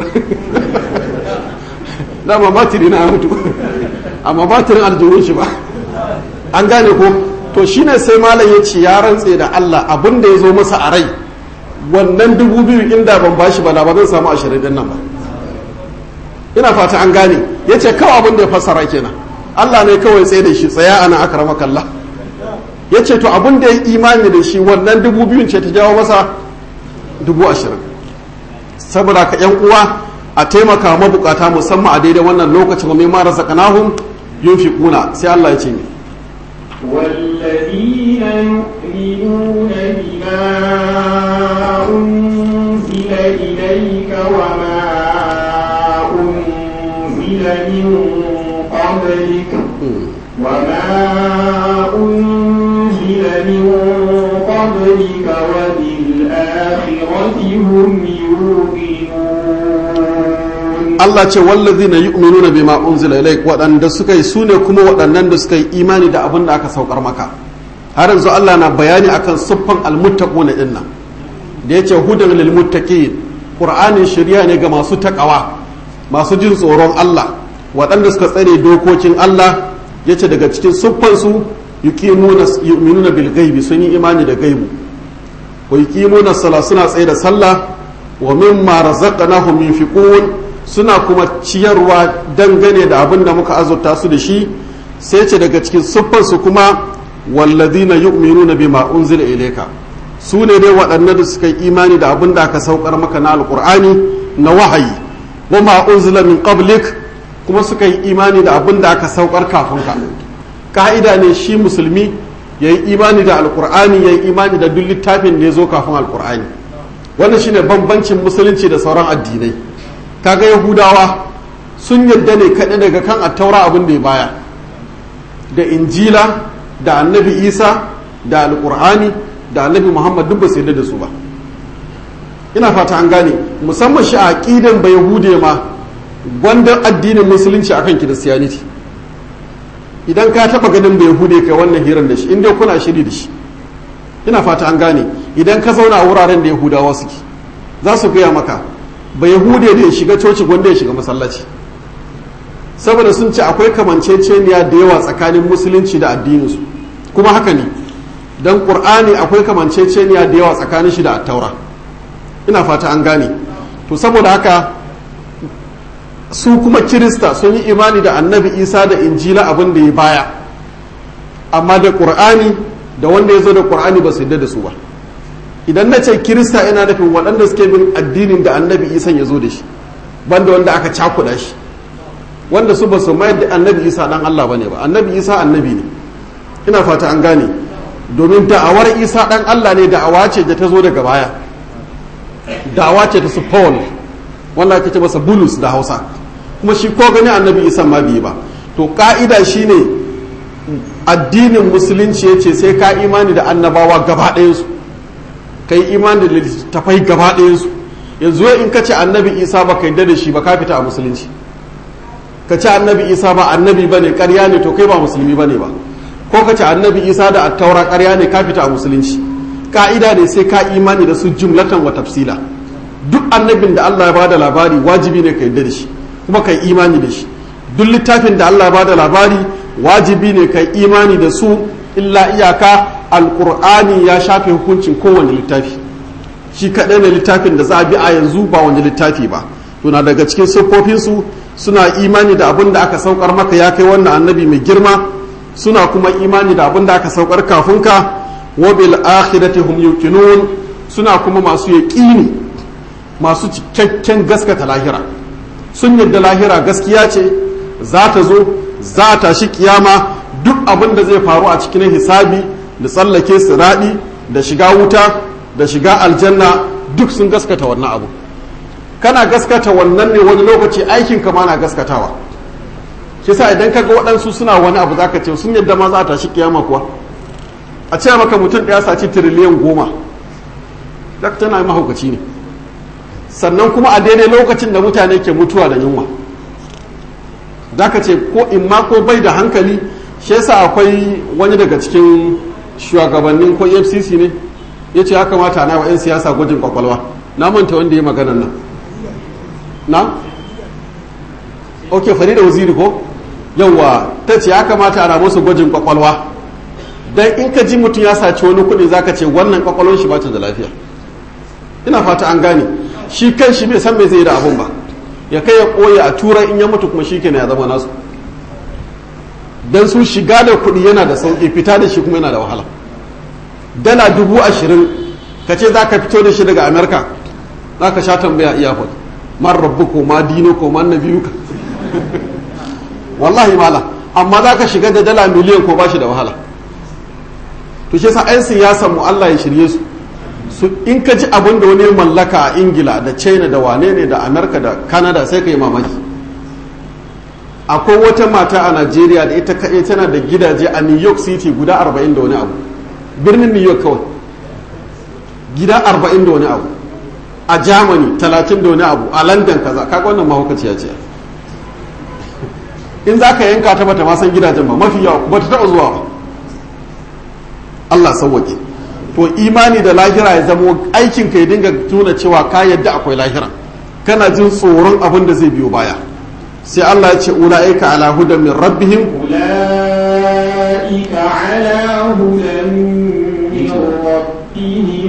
dama batiri na mutu amma batirin aljihun shi ba an gane ko to shine sai malam ya ce ya rantse da Allah abin da ya zo masa a rai wannan dubu biyu inda ban bashi ba da ba zan samu ashirin din nan ba ina fata an gane ya ce kawai abin da ya fassara kenan Allah ne kawai tsaye da shi tsaya ana akrama kalla ya ce to abin da ya imani da shi wannan dubu biyun ce ta jawo masa dubu ashirin saboda ka yan uwa a taimaka mabukata musamman a daidai wannan lokacin wa mimma razaqnahum yunfiquna sai Allah ya ce ne والذين يؤمنون بما أنزل إليك وما أنزل من قبلك وما أنزل من قبلك وبالآخرة هم يوقنون Allah ce wallazina yu'minuna bima unzila ilaik waɗanda suka yi sune kuma waɗannan da suka yi imani da abin da aka saukar maka har yanzu Allah na bayani akan siffan almuttaquna dinnan da yace hudan lil muttaqin qur'anin shari'a ne ga masu takawa masu jin tsoron Allah waɗanda suka tsare dokokin Allah yace daga cikin siffan su yuqimuna yu'minuna bil ghaibi sun yi imani da gaibu wa yuqimuna sala suna tsaye da sallah wa mimma razaqnahum yunfiqun suna kuma ciyarwa dangane da abin da muka azurta su da shi sai ce daga cikin siffarsu kuma walladina yu'minuna bima unzila ilayka su ne dai waɗannan da suka yi imani da abin da aka saukar maka na alqur'ani na wahayi wa ma unzila min qablik kuma suka yi imani da abin da aka saukar kafin ka ka'ida ne shi musulmi ya yi imani da alqur'ani ya yi imani da duk littafin da ya zo kafin alqur'ani wannan shine bambancin musulunci da sauran addinai kaga yahudawa sun yarda ne kaɗai daga kan attaura abin da ya baya da injila da annabi isa da alƙur'ani da annabi muhammad duk ba su yarda da su ba ina fata an gane musamman shi a aƙidan ba yahude ma gwandan addinin musulunci akan kiristiyaniti idan ka taɓa ganin ba yahude kai wannan hirar da shi inda kuna shiri da shi ina fata an gane idan ka zauna a wuraren da yahudawa suke za su gaya maka ba yahude da ya shiga coci gwanda ya shiga masallaci saboda sun ce akwai kamanceceniya da yawa tsakanin musulunci da addininsu kuma haka ne don ƙur'ani akwai kamanceceniya da yawa tsakanin shi da attaura ina fata an gane to saboda haka su kuma kirista sun yi imani da annabi isa da injila abin da ya baya amma da ƙur'ani da wanda ya zo da ƙur'ani ba su yadda da su ba idan na ce kirista ina nufin waɗanda suke bin addinin da annabi isa ya zo da shi banda wanda aka cakuɗa shi wanda su ba su mayar da annabi isa dan allah ba ne ba annabi isa annabi ne ina fata an gane domin da'awar isa dan allah ne da'awa ce da ta zo daga baya da'awa ce ta su paul wanda ake ce masa bulus da hausa kuma shi ko gani annabi isa ma biyu ba to ka'ida shine addinin musulunci ya ce sai ka imani da annabawa gaba ɗayansu ka yi imani da littattafai gaba ɗayansu yanzu in ka ce annabi isa ba ka yadda da shi ba ka fita a musulunci ka ce annabi isa ba annabi ba ne ƙarya ne to kai ba musulmi ba ne ba ko ka ce annabi isa da attaura ƙarya ne ka fita a musulunci ka'ida ne sai ka imani da su jumlatan wa tafsila duk annabin da allah ya ba da labari wajibi ne ka yadda da shi kuma ka yi imani da shi duk littafin da allah ya ba da labari wajibi ne ka yi imani da su illa iyaka alkur'ani ya shafe hukuncin kowane littafi shi kaɗai ne littafin da za a bi a yanzu ba wani littafi ba to na daga cikin siffofinsu suna imani da abin da aka saukar maka ya kai wannan annabi mai girma suna kuma imani da abin da aka saukar kafin ka wa bil akhirati hum yuqinun suna kuma masu yaqini masu cikakken gaskata lahira sun yadda lahira gaskiya ce za ta zo za ta shi kiyama duk abin da zai faru a cikin hisabi da tsallake siradi da shiga wuta da shiga aljanna duk sun gaskata wannan abu kana gaskata wannan ne wani lokaci aikin kama na gaskatawa kisa idan ka ga waɗansu suna wani abu zaka ce sun yadda ma za ta shi kiyama kuwa a ce maka mutum ɗaya saci tiriliyan goma dak tana mahaukaci ne sannan kuma a daidai lokacin da mutane ke mutuwa da yunwa zaka ce ko in ma ko bai da hankali shi yasa akwai wani daga cikin shugabannin ko fcc ne ya ce ya kamata na wa 'yan siyasa gwajin kwakwalwa na manta wanda ya magana nan na? ok fari da waziri ko yauwa ta ce ya kamata ana musu gwajin kwakwalwa don in ka ji mutum ya saci wani kuɗi zaka ce wannan kwakwalwar shi bata da lafiya ina fata an gane shi kan shi bai san me zai yi da abun ba ya kai ya koya a turai in ya mutu kuma shi kenan ya zama nasu don su shiga da kuɗi yana da sauƙi fita da shi kuma yana da wahala dala dubu ashirin ka ce za ka fito da shi daga amerika za ka sha tambaya iya faɗi man rabbu ko ma dino ko man na biyu ka wallahi mala amma za ka shiga da dala miliyan ko ba shi da wahala to shi sa 'yan siyasan mu Allah ya shirye su su in ka ji abin da wani mallaka a ingila da china da wane ne da amerika da canada sai ka yi mamaki akwai wata mata a najeriya da ita kaɗai tana da gidaje a new york city guda 40 da wani abu birnin new york kawai gida 40 da wani abu a germany 30 da wani abu a london kaza kaga wannan mahaukaciya ce in za ka yanka ta bata ma san gidajen ba mafi yawa bata taɓa zuwa ba allah sauwaƙe to imani da lahira ya zama aikin ka ya dinga tuna cewa ka yadda akwai lahira kana jin tsoron abin da zai biyo baya sai Allah ya ce ula'ika ala hudan min rabbihim أولئك على هدى من ربهم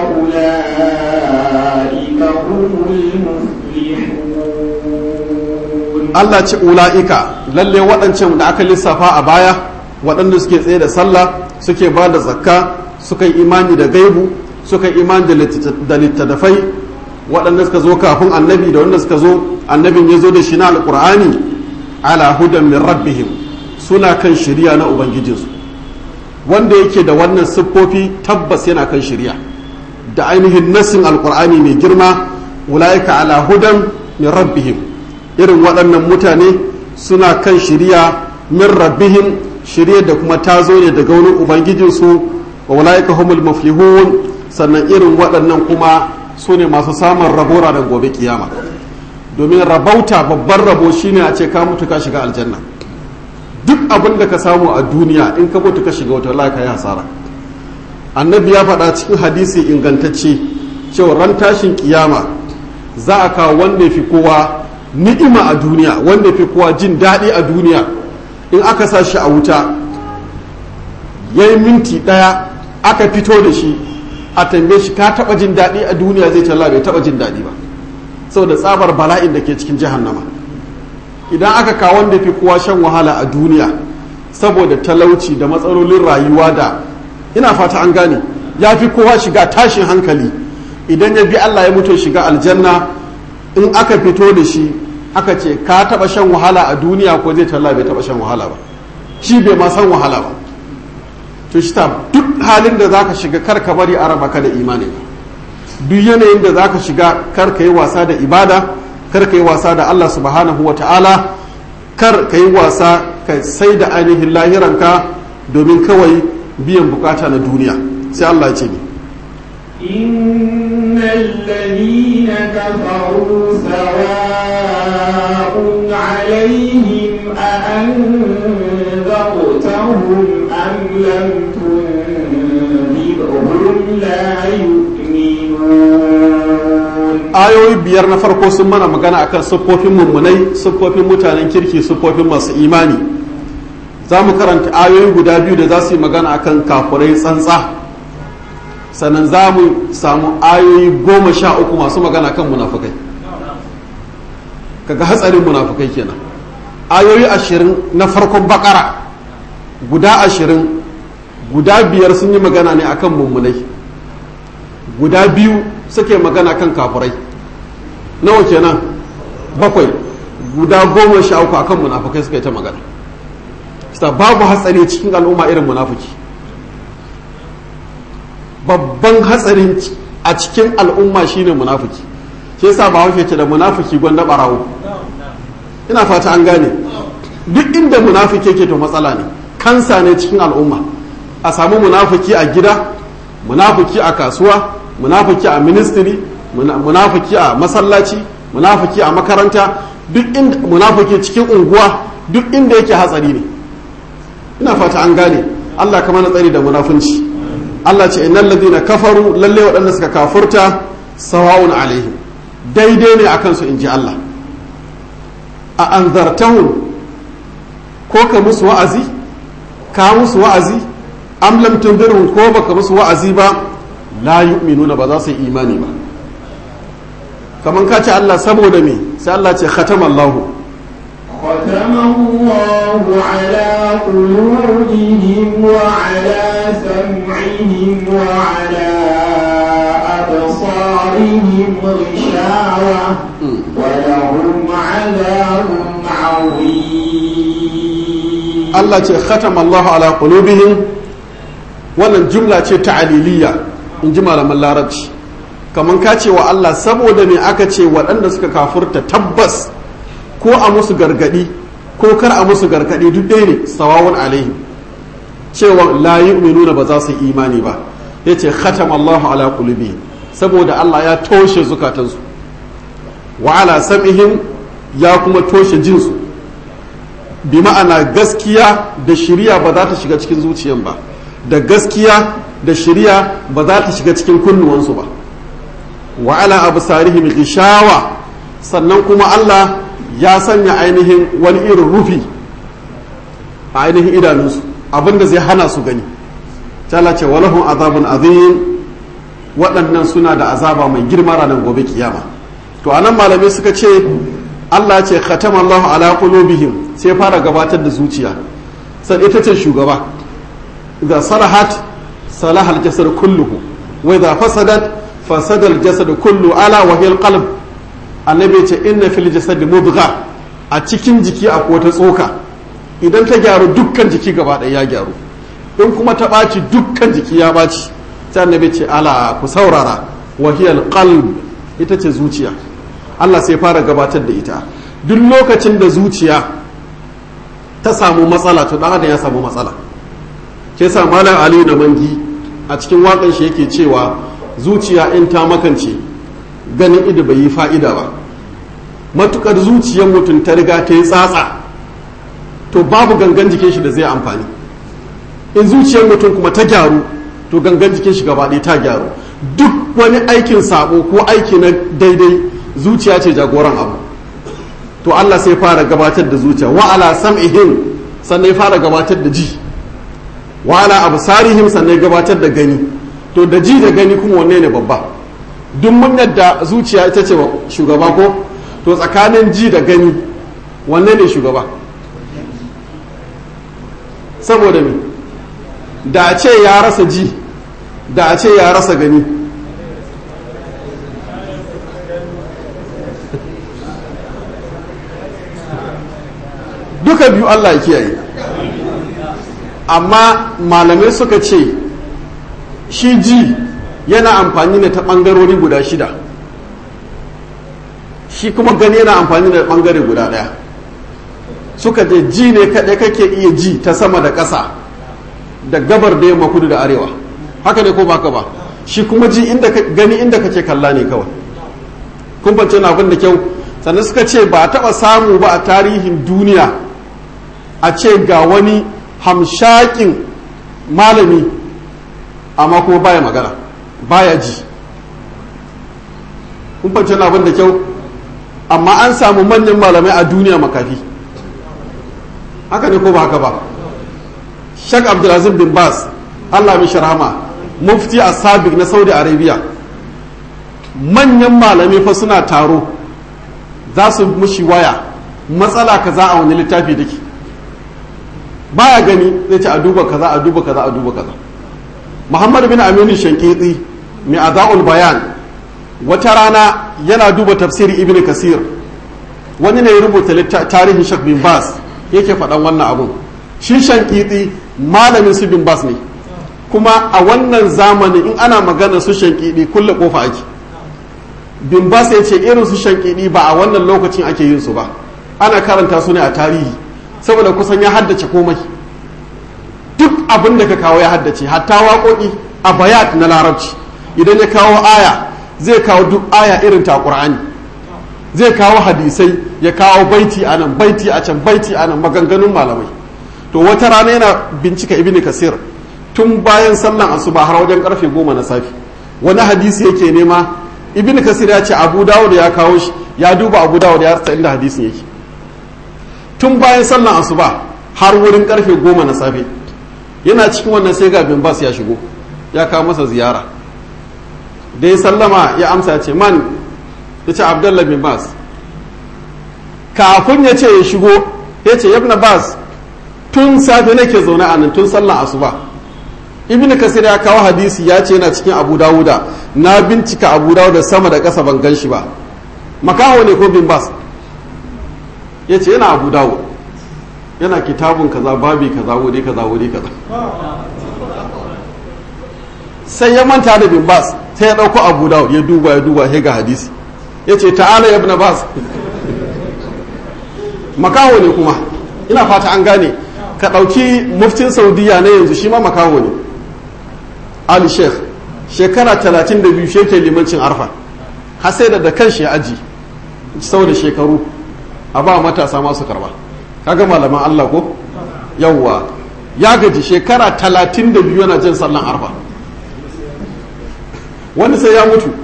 وأولئك هم المفلحون Allah ce ula'ika lalle waɗancan da aka lissafa a baya waɗanda suke tsaye da sallah suke ba da zakka suka yi imani da gaibu suka yi imani da littattafai waɗanda suka zo kafin annabi da wanda suka zo annabin ya zo da shi na alƙur'ani ala hudan min rabbihim suna kan shirya na ubangijinsu wanda yake da wannan siffofi tabbas yana kan shirya da ainihin nassin alkur'ani mai girma ulaika ala hudan min rabbihim irin waɗannan mutane suna kan shiriya min rabbihim shirya da kuma ta zo ne daga wani ubangijinsu wa ulaika humul muflihun sannan irin waɗannan kuma su ne masu samun rabo ranar gobe kiyama domin rabauta babban rabo shine a ce ka mutu ka shiga aljanna duk abin da ka samu a duniya in ka mutu ka shiga wata wallahi yi hasara annabi ya faɗa cikin hadisi ingantacce cewa ran tashin kiyama za a kawo wanda fi kowa ni'ima a duniya wanda fi kowa jin daɗi a duniya in aka sa shi a wuta ya yi minti ɗaya aka fito da shi a tambaye shi ka taɓa jin daɗi a duniya zai talla bai taɓa jin daɗi ba saboda tsabar bala'in da ke cikin jahannama idan aka kawo wanda fi kowa shan wahala a duniya saboda talauci da matsalolin rayuwa da ina fata an gane ya fi kowa shiga tashin hankali idan ya bi Allah ya mutu shiga aljanna in aka fito da shi aka ce ka taba shan wahala a duniya ko zai talla bai taba shan wahala ba shi bai ma san wahala ba to shi ta duk halin da zaka shiga kar ka bari a raba ka da imani duk yanayin da zaka shiga kar ka yi wasa da ibada kar ka yi wasa da Allah subhanahu wata'ala kar ka yi wasa ka sai da ainihin lahiranka domin kawai biyan bukata na duniya sai Allah ya ce ni إن الذين كفروا سواء عليهم أأنذرتهم أم لم تنذرهم لا يؤمنون ayoyi biyar na farko sun mana magana akan siffofin mummunai siffofin mutanen kirki siffofin masu imani za mu karanta ayoyi guda biyu da za su yi magana akan kafurai tsantsa sannan za mu samu ayoyi goma sha uku masu magana kan munafukai kaga hatsarin munafukai kenan ayoyi ashirin na farkon bakara guda ashirin guda biyar sun yi magana ne akan mummunai guda biyu suke magana kan kafurai nawa kenan bakwai guda goma sha uku akan munafukai suka yi ta magana babu hatsari cikin al'umma irin munafuki babban hatsarin a cikin al'umma shine munafiki shi yasa ba hauke ce da munafiki gwanda barawo ina fata an gane duk inda munafiki yake to matsala ne kansa ne cikin al'umma a samu munafiki a gida munafiki a kasuwa munafiki a ministry munafiki a masallaci munafiki a makaranta duk inda munafiki cikin unguwa duk inda yake hatsari ne ina fata an gane Allah kama na tsari da munafunci Allah ce innal ladina kafaru lalle waɗanda suka kafurta sawa'un alaihim daidai ne akan su inji Allah a anzartahum ko ka musu wa'azi ka musu wa'azi am lam tunzirhum ko baka musu wa'azi ba la yu'minuna ba za su yi imani ba kaman ka ce Allah saboda me sai Allah ce khatama Allahu ختم الله على قلوبهم وعلى سمعهم وعلى أبصارهم غشاوة ولهم عذاب عظيم Allah ce khatama Allahu ala qulubihim wannan jumla ce ta'aliliya in ji malaman larabci kaman ka ce wa Allah saboda me aka ce waɗanda suka kafurta tabbas ko a musu gargadi ko kar a musu gargadi duk ɗaya ne sawawun alaihim cewa la yu'minuna ba za su yi imani ba yace khatama Allahu ala qulubihim saboda Allah ya toshe zukatansu wa ala sam'ihim ya kuma toshe jinsu bi ma'ana gaskiya da shiriya ba za ta shiga cikin zuciyan ba da gaskiya da shiriya ba za ta shiga cikin kunnuwansu ba wa ala absarihim gishawa sannan kuma Allah ya sanya ainihin wani irin rufi a ainihin idanunsu abinda zai hana su gani tala ce walahun azabun azim waɗannan suna da azaba mai girma ranar gobe kiyama to anan malamai suka ce Allah ce khatama Allahu ala qulubihim sai fara gabatar da zuciya sai ita ce shugaba idza salahat salaha al-jasad kulluhu wa idza fasadat fasada al-jasad kullu ala wa hiya al-qalb annabi ce inna fil jasad mudgha a cikin jiki akwai wata tsoka idan ta gyaru dukkan jiki gaba ɗaya ya gyaru in kuma ta ɓaci dukkan jiki ya ɓaci sai annabi ce ala ku saurara wahiyal qalb ita ce zuciya Allah sai fara gabatar da ita duk lokacin da zuciya ta samu matsala to dan adam ya samu matsala ke sa malam ali da mangi a cikin wakan shi yake cewa zuciya in ta makance ganin ido bai yi fa'ida ba matukar zuciyar mutum ta riga ta yi tsatsa to babu gangan jikin shi da zai amfani in zuciyar mutum kuma ta gyaru to gangan jikin shi gaba ɗaya ta gyaru duk wani aikin sabo ko aiki na daidai zuciya ce jagoran abu to Allah sai fara gabatar da zuciya wa ala sam'ihim sannan ya fara gabatar da ji wa ala absarihim sannan ya gabatar da gani to da ji da gani kuma wanne ne babba duk mun yadda zuciya ita ce shugaba ko to tsakanin ji da gani wanne ne shugaba saboda me da a ce ya rasa ji da a ce ya rasa gani duka biyu Allah ya kiyaye amma malamai suka ce shi ji yana amfani ne ta ɓangarori guda shida shi kuma gani yana amfani da ɓangare guda ɗaya suka je ji ne kaɗai kake iya ji ta sama da ƙasa da gabar da yamma kudu da arewa haka ne ko baka ba shi kuma ji inda gani inda kake kalla ne kawai kun fance na abin da kyau sannan suka ce ba a taɓa samu ba a tarihin duniya a ce ga wani hamshakin malami amma kuma baya magana baya ji kun fance na abin da kyau amma an samu manyan malamai a duniya makafi haka ne ko ba haka ba shak abdulaziz bin bas allah mai sharhama mufti a sabik na saudi arabia manyan malamai fa suna taro za su mushi waya matsala kaza a wani littafi take baya gani zai ce a duba kaza a duba kaza a duba kaza muhammad bin aminu shankiti mai aza'ul bayan wata rana yana duba tafsiri ibn kasir wani ne ya rubuta tarihin shak bin bas yake faɗan wannan abun shi shankiti malamin su bin bas ne kuma a wannan zamanin in ana magana su shankidi kulle kofa ake bin bas ya ce irin su shankidi ba a wannan lokacin ake yin su ba ana karanta su ne a tarihi saboda kusan ya haddace komai duk abin da ka kawo ya haddace hatta waƙoƙi a bayat na larabci idan ya kawo aya zai kawo duk aya irin ta ƙur'ani zai kawo hadisai ya kawo baiti a nan baiti a can baiti a nan maganganun malamai to wata rana yana bincika ibn kasir tun bayan sallan asuba har wajen karfe goma na safi wani hadisi yake nema ibn kasir ya ce abu dawud ya kawo shi ya duba abu dawud ya rasa inda hadisin yake tun bayan sallan asuba har wurin karfe goma na safe yana cikin wannan sai ga bin bas ya shigo ya kawo masa ziyara da ya sallama ya amsa ya ce man ya ce abdullah bin bas kafin ya ce ya shigo ya ce yabna bas tun safe nake zaune a nan tun sallan asuba ibn kasir ya kawo hadisi ya ce yana cikin abu dawuda na bincika abu dawuda sama da ƙasa ban gan shi ba makaho ne ko bin bas ya ce yana abu dawud yana kitabun kaza babi kaza wuri kaza wuri kaza sai ya manta da bin bas sai ya ɗauko abu dawud ya duba ya duba ya ga hadisi ya ce ta'ala ya ibn bas makaho ne kuma ina fata an gane ka ɗauki muftin saudiya na yanzu shi ma makaho ne ali sheikh shekara 32 shi ke limancin arfa har sai da da kan shi aji sau da shekaru a ba matasa masu karba kaga malaman allah ko yawwa ya gaji shekara 32 yana jin sallan arfa wani sai ya mutu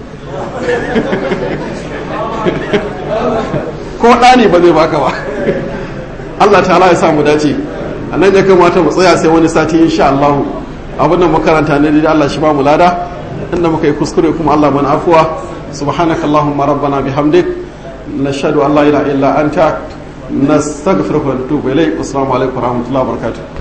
ko ɗani ba zai baka ba Allah ta'ala ya samu dace a nan ya kamata mu tsaya sai wani sati insha Allah abin da makaranta ne da Allah shi ba mu lada inda muka yi kuskure kuma Allah mana afuwa subhanaka allahumma rabbana bihamdik nashhadu an la ilaha illa anta nastaghfiruka wa natubu ilayk assalamu alaikum wa rahmatullahi wa barakatuh